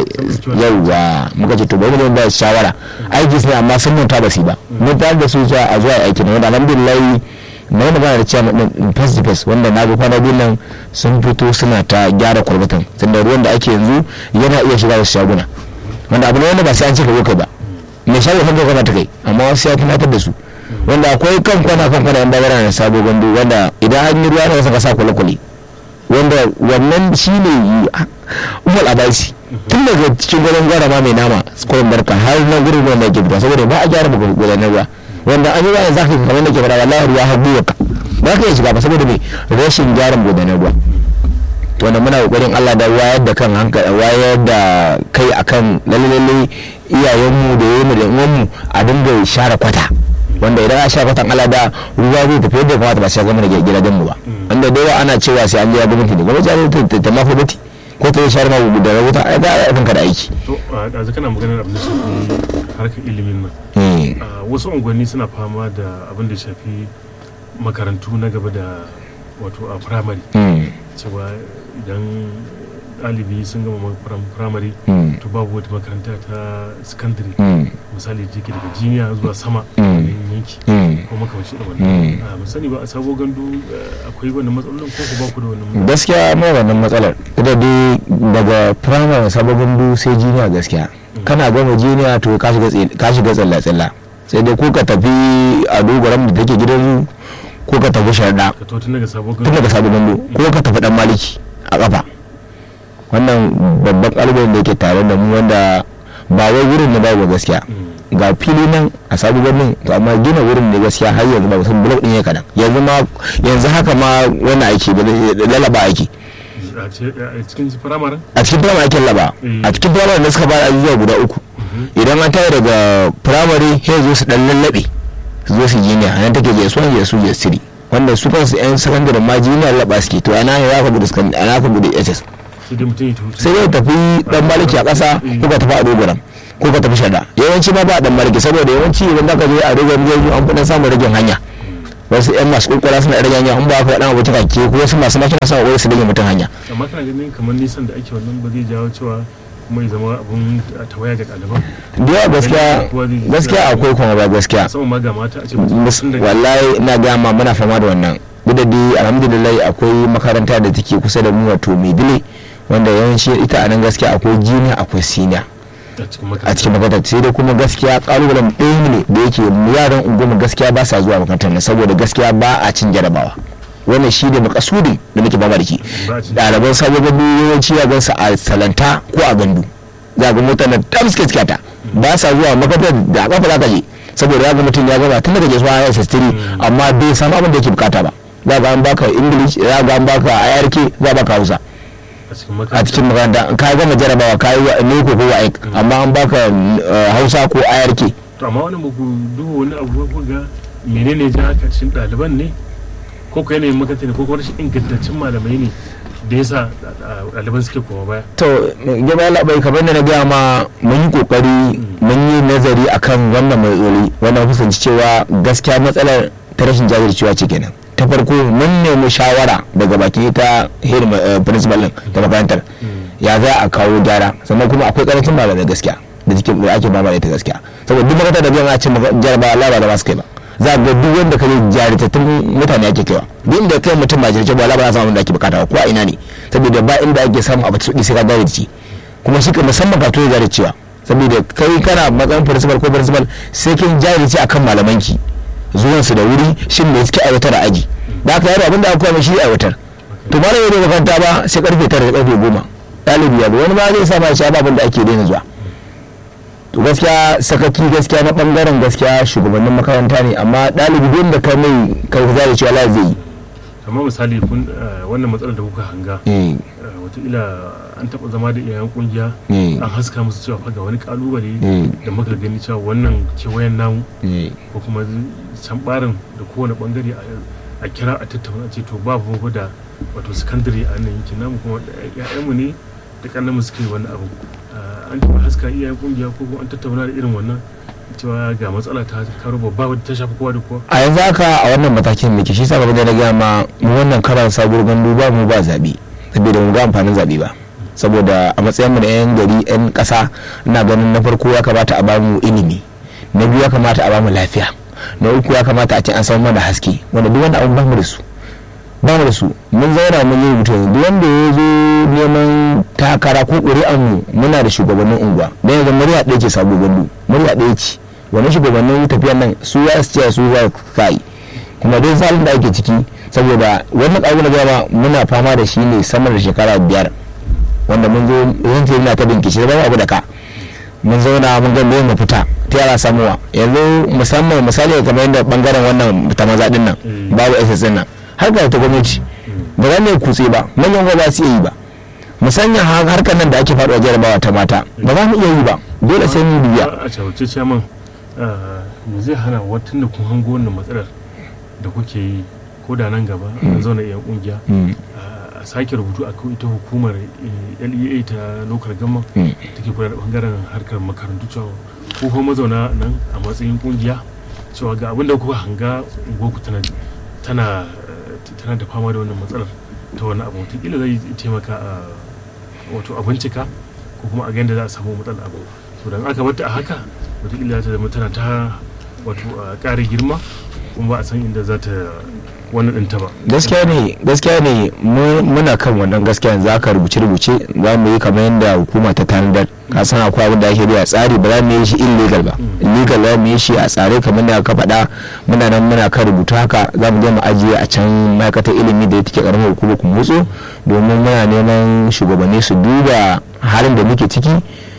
yauwa muka ce to bari mu ba shawara aiki suna amma sun manta ba su ba mun tare da su zuwa a zuwa aiki ne wanda alhamdulillah na yi magana da cewa din face to face wanda na ga kwana biyu nan sun fito suna ta gyara kwalbatan tunda ruwan da ake yanzu yana iya shiga wasu shaguna wanda abu ne wanda ba sai an ce ka kai ba mai shago kan kwana ta kai amma wasu ya tunatar da su wanda akwai kan kwana kan kwana yan bagara na sabo gandu wanda idan an yi ruwa na wasu ka sa kwale-kwale wanda wannan shi ne umar abaisi tun daga cikin gwanon gwara ma mai nama kwarin barka har na gurin wanda ke fita saboda ba a gyara gudanar ruwa wanda an yi bayan zaka kamar da ke fara wallahi ruwa har gwiwa ka ba ka iya shiga ba saboda me rashin gyaran gudanar ruwa to wanda muna kokarin Allah da wayar da kan hankali wayar da kai akan lalle lalle iyayenmu da yayin da uwanmu a dinga share kwata wanda idan a share kwatan Allah da ruwa zai tafi yadda kamata ba sai ga mana gidajen mu ba wanda da yawa ana cewa sai an je gwamnati da gwamnati ta ta mafi bati ko ta share ma da rahoton ai ga aikin ka da aiki to a kana maganar abin da shafi harkar ilimin nan wasu unguwanni suna fama da abin da shafi makarantu na gaba da wato a firamare cewa idan ɗalibi sun gama firamare to babu wata makaranta ta secondary misali da ke daga jiniya zuwa sama yanki ko makamanci da wannan musani ba a sabo gandu akwai wannan matsalolin ko ku ba ku da wannan gaskiya mai wannan matsalar ita dai daga firamare sabo gandu sai jiniya gaskiya kana gama jiniya to ka shiga tsalla-tsalla sai dai ko ka tafi a dogaran da take gidan ko ka tafi sharda tun daga sabon gandu ko ka tafi dan maliki a kafa wannan babban kalubalen da yake tare da mu wanda ba wai wurin na babu gaskiya ga fili nan a sabu birnin to amma gina wurin ne gaskiya har yanzu ba san blok din ya kadan yanzu ma yanzu haka ma wannan aiki lalaba aiki a cikin firamare a cikin firamare ake laba a cikin firamare da suka fara ajujuwa guda uku idan an tayi daga firamare sai zo su dan lallabe su zo su jiniya a nan take je suwan je su je siri wanda su kansu yan sakandare ma jiniya laba suke to ana ne za ka bude sakandare ana ka bude ss sai dai mutum ya tafi sai dai tafi dan maliki a ƙasa ko ka tafi a dogoram ko ka tafi shada yawanci ma ba dan maliki saboda yawanci idan ka je a dogoram zai an fi samun ragin hanya wasu yan masu kurkura suna rage hanya in ba ka dan abu ta kake ko wasu masu makina suna kokari su rage mutum hanya amma kana ganin kamar nisan da ake wannan ba zai jawo cewa kuma ya zama abun tawaya ga ɗaliban da yawa gaskiya gaskiya akwai kuma ba gaskiya musamman ma ga mata a ce Mus- mutum da wallahi ina ga ma muna fama da wannan duk da dai alhamdulillah akwai makaranta da take kusa da mu wato mai dile wanda yawanci ita a nan gaskiya akwai jiniya akwai siniya a cikin a makaranta cikin makarantar sai dai kuma gaskiya kalubalen ɗaya ne da yake yaran unguwar gaskiya ba sa zuwa makarantar nan saboda gaskiya ba a cin jarabawa wannan shi ne makasudin da muke bama da ke ba a cikin ɗaliban sabon gandu yawanci ya gansu a salanta ko a gandu za ga motar na tam suke cikata ba sa zuwa makarantar da kafa za ka je saboda ya ga mutum ya gaba tun daga ke zuwa ya sastiri amma bai samu abin da yake bukata ba za ga an baka english za ga an baka irk za baka hausa a cikin a makaranta cikin makaranta ka gama jarabawa ka yi wa neko ko wa'ik amma an baka eh, hausa ko irk to amma wani muku duba wani abu ko ga menene ja haka cikin ɗaliban ne ko ko yanayin makaranta ne ko kuma rashin ingantaccen malamai ne da yasa ɗaliban suke koma baya to gaba labai kamar da na gaya ma mun yi kokari mun yi nazari akan wannan matsaloli wannan kusanci cewa gaskiya matsalar ta rashin jajircewa ce kenan ta farko mun nemi shawara daga baki ta head ma- eh, principal din ta makarantar ya za a kawo gyara sannan kuma akwai karancin malamai gaskiya da cikin da ake ba da ita gaskiya saboda duk makarantar da biyan a cin jarabawa Allah ba da masu kai ba za ga duk wanda ka jaritattun mutane ake kaiwa duk inda kai mutum ba jaritattun ba Allah ba za samu abin da ake bukata ba ko a ina ne saboda ba inda ake samu abu tsudi sai ka jarice kuma shi ka musamman ka to jaricewa saboda kai kana matsayin principal ko principal sai kin jarice akan malamanki zuwan su da wuri shin me suke aiwatar a aji da aka yaro abinda aka koya mai shi aiwatar to ba da yau makaranta ba sai karfe tara da karfe goma ɗalibi ya zo wani ma zai sa ma shi ababin da ake daina zuwa to gaskiya sakaki gaskiya na bangaren gaskiya shugabannin makaranta ne amma ɗalibi duk da ka mai kai zai cewa la zai yi amma misali kun eh, wannan matsalar da kuka hanga eh eh, wataƙila an taɓa zama da iyayen kungiya eh an haska musu cewa fa ga wani kalubale eh da muka gani cewa wannan kewayen namu eh ko kuma can barin da kowane bangare a- a kira a tattauna a ce to ba mu da wato sakandare a nan yankin namu kuma ya'yanmu ne da kannan mu suke wani abu Ah, an taɓa haska iyayen kungiya ko kuma an tattauna da irin wannan cewa ga matsala ta karo babba wadda ta shafi kowa da kowa a yanzu haka a wannan matakin muke shi sa ba da na gaya ma mu wannan karan sabuwar gandu ba mu ba zaɓe saboda mu ga amfanin zaɓe ba saboda a matsayin mu da yan gari yan ƙasa ina ganin na farko ya kamata a bamu ilimi na biyu ya kamata a bamu lafiya na uku ya kamata a ce an samu mana haske wanda duk wanda abun bamu da su ba mu da su mun zauna mun yi rubutu yanzu duk wanda ya zo neman takara ko ƙuri'an mu muna da shugabannin unguwa dan yanzu murya ɗaya ce sabo gandu murya ɗaya ce wani shugabannin tafiyan nan su ya su ce su za kai kuma dai salin da ake ciki saboda wannan ƙaru na gama muna fama da shi ne sama da shekara biyar wanda mun zo zan ce ina ta bincike ba abu da ka mun zauna mun ga me mafita ta yara samuwa yanzu musamman misali kamar yadda bangaren wannan ta maza din nan Mm. babu ss din nan harkar ta gwamnati ba za mu yi kutse ba manyan ba za su iya yi ba musamman har- harkar nan da ake faɗuwa jarabawa ta mata ba za mu iya yi ba dole sai mu biya a shawarce chairman ah, me zai hana watan da kun hango wannan matsalar da kuke yi ko da nan gaba an zauna iyan kungiya Mm, a sake rubutu a ita hukumar eh, lea ta local gama mm. take kula da bangaren harkar makarantu cewa ko kuma mazauna nan a matsayin kungiya cewa ga abin da kuka hanga unguwarku tana tana eh, tana da fama da wannan matsalar ta wannan abu wataƙila zai taimaka a wato a bincika ko kuma a ga yadda za a samu matsalar abu to dan aka bata a haka wataƙila za ta zama tana ta wato a ƙara girma kuma ba a san inda za ta wannan ɗinta ba gaskiya ne gaskiya ne mu- muna kan wannan gaskiya za ka rubuce rubuce za mu yi kamar yadda hukuma ta tanadar ka san akwai abin da ake bi a tsari ba za mu yi shi illegal ba illegal za mu yi shi a tsare kamar da ka faɗa muna nan muna kan rubutu haka za mu je mu ajiye a can ma'aikatar ilimi da take karamar hukumar kumutsu domin muna neman shugabanni su duba halin da muke ciki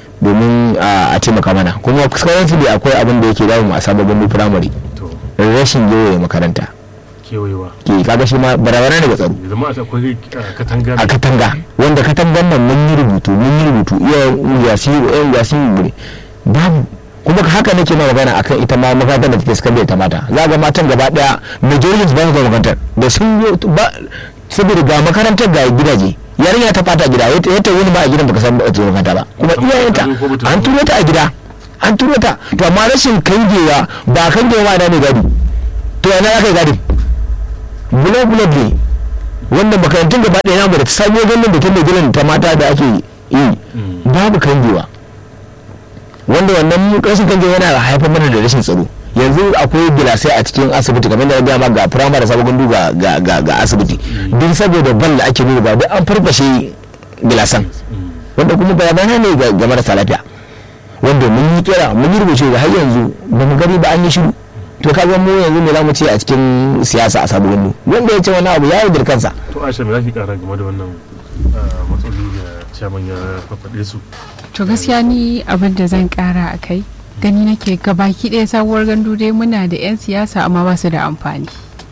domin a a taimaka mana kuma currently akwai abin da yake damu a sababbin firamare to rashin gewaye makaranta kewayewa ke kaga shi ma barazana ne ga tsaro ya zama akwai ah, katanga a katanga wanda katangan nan mun yi rubutu mun yi rubutu iya yasi yan yasi ne babu kuma haka nake ma magana akan ita ma makarantar da take sakandare ta mata za ga matan gaba daya majority ba su da makarantar da sun yi ba saboda ga makarantar ga gidaje yarinya ta fata gida ya ta wani ba a gidan baka san ba ta makaranta ba kuma iyayenta an turo ta a gida an turo ta to amma rashin kangewa ba kangewa na ne gadi to yana ya kai gadi bulo bulo ne wannan makarantun gaba ɗaya namu da ta sabo ganin da ta mai gidan ta mata da ake yi babu kangewa wanda wannan rashin kangewa yana haifar mana da rashin tsaro yanzu akwai gilasai a cikin asibiti kamar da na gaya ma ga firamare da sabon gandu ga asibiti duk saboda ban da ake nuna ba duk an farfashe gilasan wanda kuma bayanai ne ga marasa lafiya wanda mun yi kira mun yi rubuce da har yanzu ba mu gani ba an yi shiru to ka ga mu yanzu me za mu ce a cikin siyasa a sabon gandu wanda ya ce wani abu ya yi kansa to aisha me za ki kara game da wannan matsaloli da ciyaman ya faɗaɗe su to gaskiya ni abin da zan kara a kai gani nake gabaki ɗaya sabuwar gandu dai muna da 'yan siyasa amma ba su da amfani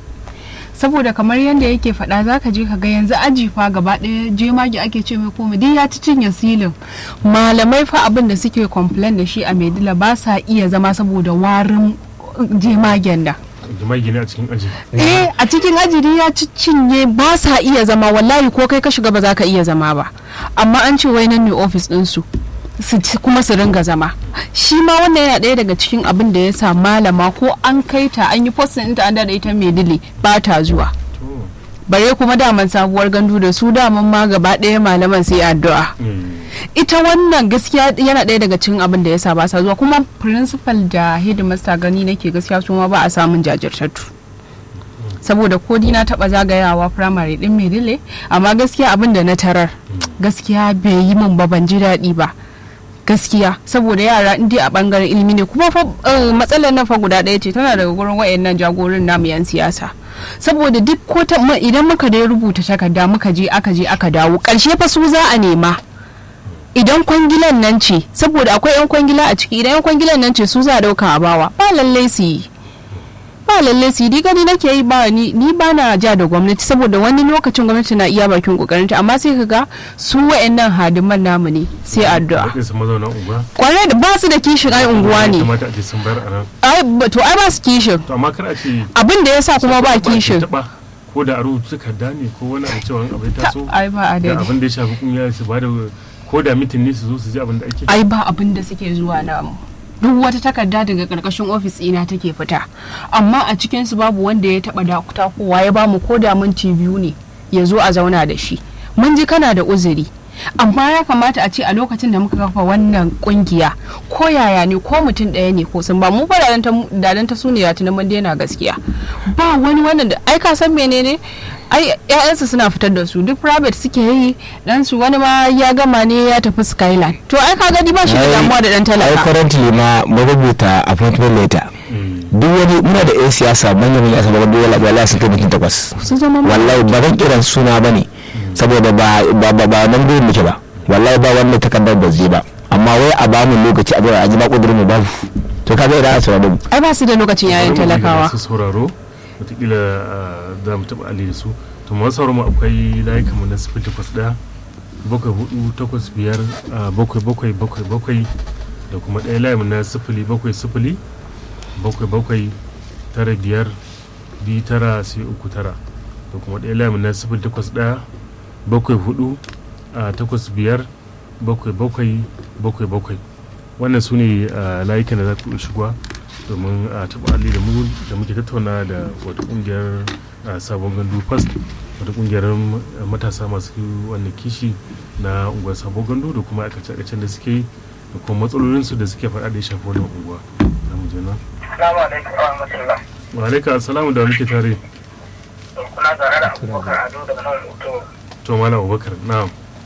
saboda kamar yadda yake faɗa za ka je ka ga yanzu aji fa gaba ɗaya jemage ake ce mai komai duk ya ci cinye silin malamai fa abin da suke complain da shi a maidila ba sa iya zama saboda warin jemagen da jemage ne a cikin aji eh a cikin aji dai ya ci cinye ba sa iya zama wallahi ko kai ka shiga ba za ka iya zama ba amma an ce wai nan ne ofis ɗinsu kuma su ringa zama shi ma wannan yana ɗaya daga cikin abin da ya sa malama ko an kai ta an yi postin ɗinta an da ita mai dile ba ta zuwa bare kuma daman sabuwar gandu da su daman ma gaba ɗaya malaman sai addu'a ita wannan gaskiya yana ɗaya daga cikin abin da ya sa ba sa zuwa kuma principal da headmaster gani nake gaskiya su ma ba a samun jajirtattu saboda ko na taba zagayawa firamare din medile amma gaskiya abin da na tarar gaskiya bai yi min ba ban ji daɗi ba gaskiya saboda yara in a bangaren ilimi ne kuma fa matsalar nan fa guda ɗaya ce tana daga gurin wayannan jagorin namu yan siyasa saboda duk ko idan muka dai rubuta takarda muka je aka je aka dawo karshe fa su za a nema idan kwangilan nan ce saboda akwai yan kwangila a ciki idan yan kwangilan nan ce su za a dauka a bawa ba lallai su yi ba lalle su yi gani nake yi ba ni ni ba na ja da gwamnati saboda wani lokacin gwamnati na iya bakin kokarinta amma sai kaga su wayannan hadiman namu ne sai addu'a kwarai da ba su da kishin ai unguwa ne ai to ai ba su kishin to amma kar a ce abin da yasa kuma ba kishin ko da a rubuta takarda ne ko wani abu cewa abu ya taso ai ba adadi abin da ya shafi kungiya su ba da ko da mitin ne su zo su ji abin da ake ai ba abin da suke zuwa namu duk wata takarda daga karkashin ofis ina take fita amma a cikinsu babu wanda ya taba dakuta kowa ya bamu ko da minti biyu ne ya zo a zauna da shi mun ji kana da uzuri amma ya kamata a ce a lokacin da muka kafa wannan kungiya ko yaya ne ko mutum ɗaya ne ko sun ba mu fa dadan ta sune ya tunan mun daina gaskiya ba wani wannan da ai ka san menene ai ƴaƴansu suna fitar da su duk private suke yi dan su wani ma ya gama ne ya tafi skyline to ai ka gani ba shi da damuwa da dan talaka ai currently ma mu rubuta appointment letter duk wani muna da yan siyasa manyan manyan asaba duk wala wallahi sun kai mutum takwas wallahi ba zan kiran suna bane saboda ba ba ba nan gurin muke ba wallahi ba wannan takardar da zai ba amma wai a bamu lokaci a a ji ba kudurin mu babu to kaga idan a sauraro ai ba su da lokacin yayin talakawa su sauraro wataƙila za mu taɓa ali da su to masu sauraro mu akwai layukan mu na sifil takwas ɗaya bakwai hudu takwas biyar bakwai bakwai bakwai bakwai da kuma ɗaya layin na sifili bakwai sifili bakwai bakwai tara biyar biyu tara sai uku tara da kuma ɗaya layin na sifili takwas ɗaya bakwai hudu takwas biyar bakwai bakwai bakwai bakwai wannan su ne layukan da za ku shiga domin a taɓa alli da mu da muke tattauna da wata ƙungiyar sabon gandu fast wata ƙungiyar matasa masu wannan kishi na unguwar sabon gandu da kuma aikace-aikacen da suke yi da kuma matsalolinsu da suke faɗa da ya shafi wannan unguwa za mu je nan Assalamu alaikum wa rahmatullah. wa alaikum assalamu da muke tare Kuna tare da abubakar ado daga nan hoto. to malam abubakar na'am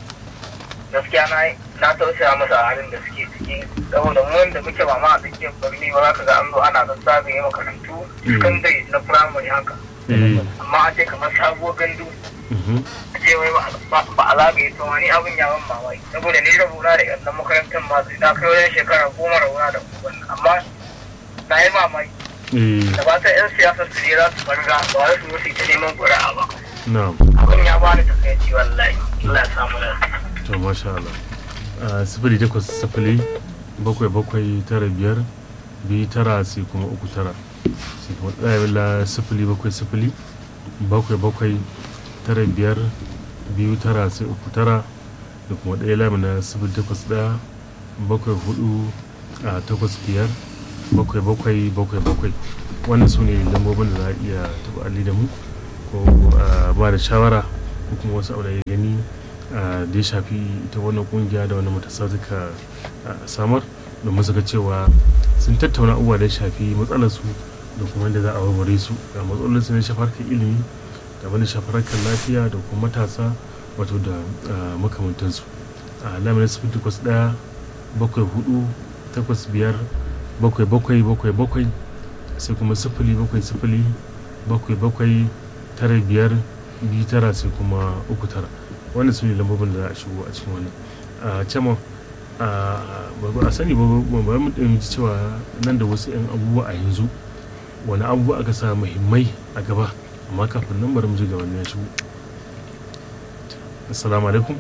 Gaskiya na na tausaya masa a halin da suke ciki saboda mu wanda muke ba ma a tsakiyar birni ba za ka ga an zo ana zazzabe makarantu secondary na primary haka. eh Amma a ce kamar sabuwar gandu mhm a ce wai ba a zagaye to ni abin ya ban mamaki saboda ni rabona da yan makarantar ma na kai wajen shekara goma rabona da wannan amma na yi mamaki eh da ba ta yan siyasar su ne za su farga ba wai su zo su yi ta neman ƙuri'a ba na'am abin ya bani takaici wallahi Allah ya samu lafiya to masha Allah a sifili takwas sifili bakwai bakwai tara biyar biyu tara sai kuma uku tara sai kuma ɗaya la sifili bakwai sifili bakwai bakwai tara biyar biyu tara sai uku tara da kuma ɗaya lamu na sifili takwas ɗaya bakwai hudu a takwas biyar bakwai bakwai bakwai bakwai wannan su ne lambobin da za a iya taɓa alli da mu ko ba da shawara ko kuma wasu abu da ya gani da ya shafi ita wannan kungiya da wannan matasa suka samar domin su ga cewa sun tattauna abubuwa da ya shafi matsalarsu da kuma da za a warware su ga matsalolin su ne shafar kan ilimi da wani shafar kan lafiya da kuma matasa wato da makamantansu a lamarin sifin takwas ɗaya bakwai hudu takwas biyar bakwai bakwai bakwai bakwai sai kuma sifili bakwai sifili bakwai bakwai tara biyar biyu tara sai kuma uku tara wannan su ne lambobin da za a shigo a cikin wannan a cema a sani ba ba mu ɗin cewa nan da wasu 'yan abubuwa a yanzu wani abubuwa aka sa muhimmai a gaba amma kafin nan bari mu ji gaban ya shigo assalamu alaikum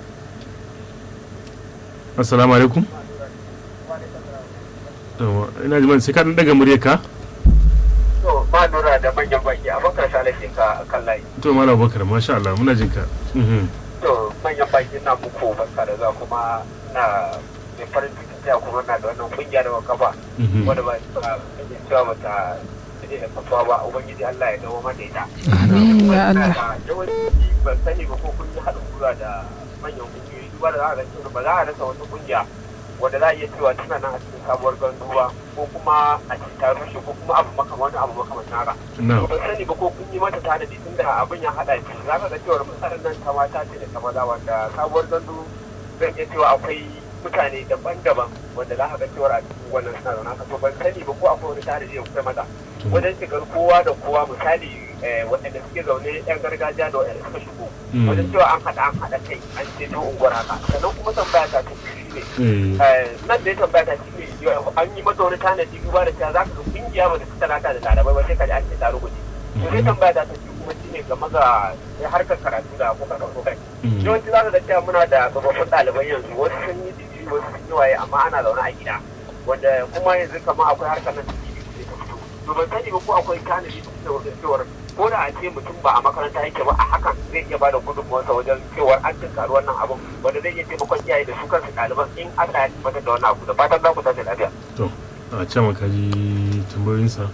assalamu alaikum ina ji sai ka dan daga murya ka to ba nura da manyan baki a bakar salashin ka kan layi to malam bakar masha Allah muna jin ka to manyan baki na muku barka da za kuma na mai farin ciki ta kuma na da wannan kungiya da kafa wanda ba ta cewa mata ne da kafa ba ubangiji Allah ya dawo mata ita Amin ya Allah. yawanci ban sani ba ko kun yi haɗin gwiwa da manyan kungiyoyi duba da za a ga cewa ba za a rasa wata kungiya wanda za a iya cewa tana nan a cikin sabuwar ganduwa ko kuma a cikin ta rushe ko kuma abu makamar wani abu makamar haka. na Ban sani ba ko kun yi mata tanadi tun da abin ya haɗa shi za ka ga cewar matsalar nan ta mata ce da ta maza wanda sabuwar gandu zan iya cewa akwai mutane daban-daban wanda za ka ga cewar a cikin wannan suna zaune haka to ban sani ba ko akwai wani tanadi da kuka mata wajen shigar kowa da kowa misali eh, waɗanda suke zaune 'yan gargajiya da waɗanda suka shigo Mm. wajen cewa an haɗa an haɗa kai an ce ta unguwar haka sannan kuma tambaya ta ta biyu ne eh Eh, nan da ya tambaya ta shi ne an yi mata wani tanadi duba da cewa za ka ga kungiya ba ta fi talata da larabai ba sai ka ji an ce ta rubuce to sai tambaya ta ta biyu kuma shi ne game ga harkar karatu da kuka kaso kai Mm. yawanci za ka ga cewa muna da tsofaffin ɗaliban yanzu wasu sun yi digiri wasu sun yi waye amma ana zaune a gida wanda kuma yanzu kamar akwai harkar nan da digiri sai ta fito to ban sani ba ko akwai tanadi da cewar ko da a ce mutum ba a makaranta yake ba a hakan zai iya bada gudunmuwarsa wajen cewar an tunkari wannan abun wanda zai iya taimakon iyaye da su kansu ɗaliban in Allah ya tabbatar da wannan abu da fatan za ku tashi lafiya. to a can maka ji tambayoyinsa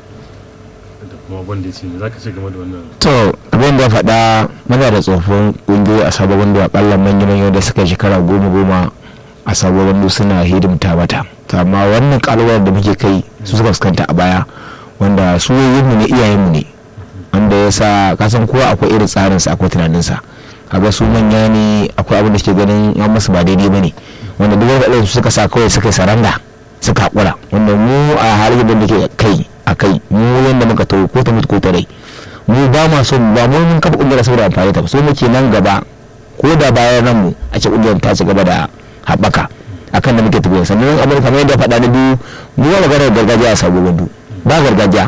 da kuma wanda ya ce me za ka ce game da wannan to abin da ya faɗa muna da tsofin ƙungiyoyi a sabon wando akalla manya-manya da suka shekara goma goma a sabon wando suna hidimta mata to amma wannan ƙalubalen da muke kai su suka fuskanta a baya wanda su mu ne iyayenmu ne wanda ya sa kasan kowa akwai irin tsarinsa akwai tunaninsa kaga su manya ne akwai abin da suke ganin an masu ba daidai bane wanda duk wanda su suka sa kawai suka yi saranda suka haƙura wanda mu a halin da ke kai a kai mu yanda muka taho ko ta mutu ko ta rai mu ba ma so ba mu mun kafa ƙungiyar saboda amfani ta ba so muke nan gaba ko da bayan ranmu a ce ƙungiyar ta ci gaba da haɓaka akan da muke tafiya sannan amurka kamar yadda faɗa na biyu mu ba maganar gargajiya a sabo gandu ba gargajiya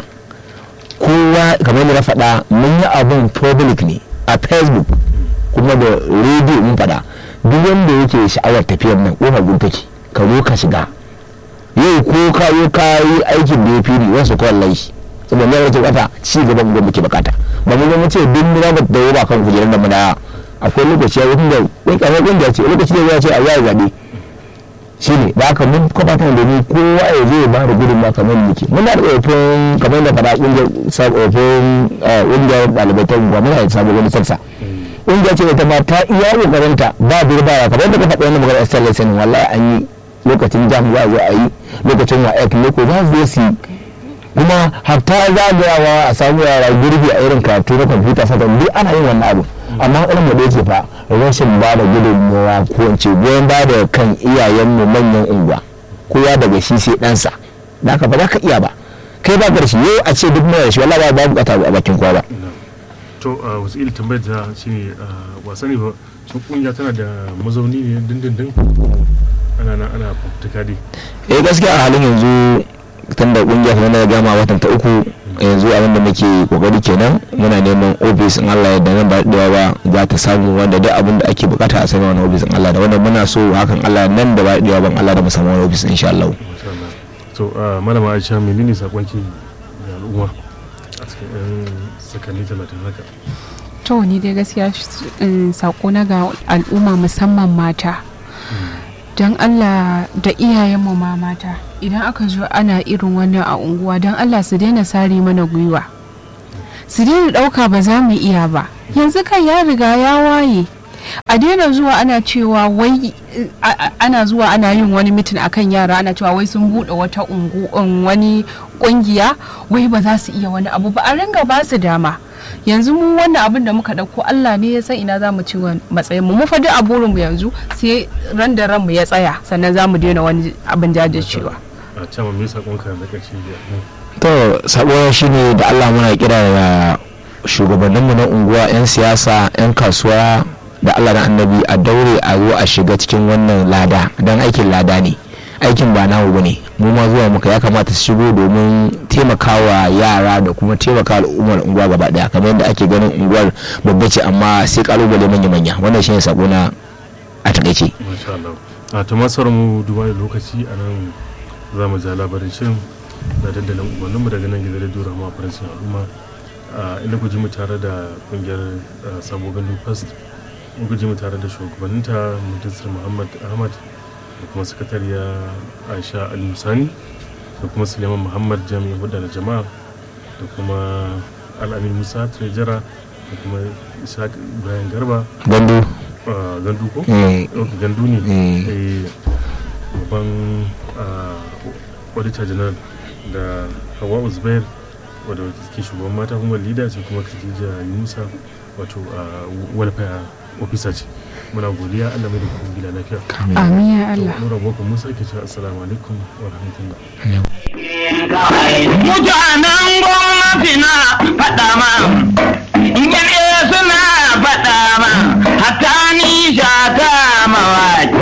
kowa kamar yadda na faɗa mun yi abun public ne a facebook kuma da rediyo mun faɗa duk wanda yake sha'awar tafiyar nan ƙofar gun take ka zo ka shiga yau ko ka yi ka yi aikin da ya fi ni wasu kawai lai saboda ne rage bata ci gaban gwamnati muke bukata ba mu zama ce duk mu zama da yawa kan kujerar da mu da akwai lokaci ya wuce da wani kamar kungiya ce lokaci da ya ce a yayi zabe shi ne da haka mun kafa ta domin kowa ya zo ya ba da gudunma kamar muke muna da tsofin kamar da fara kungiyar tsofin kungiyar ɗalibai ta unguwa muna da sabon wani sassa kungiya ce da ta ma ta iya kokarinta ba birbawa kamar da ka faɗa wannan magana Esther Lesson wallahi an yi lokacin jam za a zo a yi lokacin wa ek loko za su zo su yi kuma hatta zagayawa a samu yara gurbi a irin karatu na kwamfuta sata duk ana yin wannan abu amma irin mu da yake fa rashin ba da gudunmawa ko in ce goyon ba da kan iyayenmu manyan unguwa kowa daga shi sai ɗansa da haka ba za ka iya ba kai ba karshe yau a ce duk mai da shi wallahi ba ba bukata a bakin kowa ba to a wasu ila tambayar ta shi ne wasa ne ba shi kungiya tana da mazauni ne dindindin ana na ana fafutuka dai eh gaskiya a halin yanzu tun da kungiya kamar da gama watan ta uku yanzu abinda muke kokari kenan muna neman ofis in Allah yadda nan ba da ba za ta samu wanda duk abin da ake bukata a sami wani ofis in Allah da wanda muna so hakan Allah nan da ba da ban Allah da mu samu wani ofis insha Allah masha Allah to ah, malama Aisha menene sakonki ga al'umma a cikin yan sakanni talatin haka to ni dai gaskiya sako na ga al'umma musamman mata don allah da iyayenmu ma mata idan aka zo ana irin wannan a unguwa don allah su daina sare mana gwiwa su daina ɗauka ba za mu iya ba yanzu kan ya riga ya waye a daina zuwa ana cewa wai a- a- ana zuwa ana yin wani mitin akan yara ana cewa wai sun buɗe wata ungu um, wani ƙungiya wai ba za su iya wani abu ba a ringa ba su dama yanzu mu wannan abin da muka ɗauko Allah ne ya san ina za mu ci wa matsayin mu mu fa duk a burinmu yanzu sai ran da ranmu ya tsaya sannan za mu daina wani abin jajircewa a can me sakonka na ƙarshe ga to sabo shine da Allah muna kira da shugabanninmu na unguwa 'yan siyasa 'yan kasuwa da Allah da annabi a daure a zo a shiga cikin wannan lada don aikin lada ne aikin ba namu bane mu ma zuwa muka ya kamata su shigo domin taimakawa yara da kuma taimaka al'ummar unguwa gaba daya kamar yadda ake ganin unguwar babba ce amma sai kalubale manya-manya wannan shine sako na a takaice masha Allah a ta masar mu duba da lokaci a nan za mu ja labarin shirin da dandalin umarninmu daga nan gidan radio rama faransin al'umma a inda ku ji mu tare da kungiyar ah, sabo gandu fast mun ku ji mu tare da shugabanninta mudassir muhammad ahmad da kuma sakatariya aisha ali sani da kuma suleiman muhammad jami'in hudu da jama'a da kuma al'amin musa trejara da kuma ishaq ibrahim garba gandu ah, gandu ko? eh, ok gandu ne Mm. Eh, babban ah, auditor general da hawa uzbair wadda ke shugaban mata kuma leader ce kuma khadija yunusa wato ah, welfare officer ce muna godiya allah mai da kuma gida lafiya amin ya Allah nura boko musa ke cewa assalamu alaikum wa rahmatullah Mutanen gwamnati na faɗa ma, in suna faɗa ma, hatta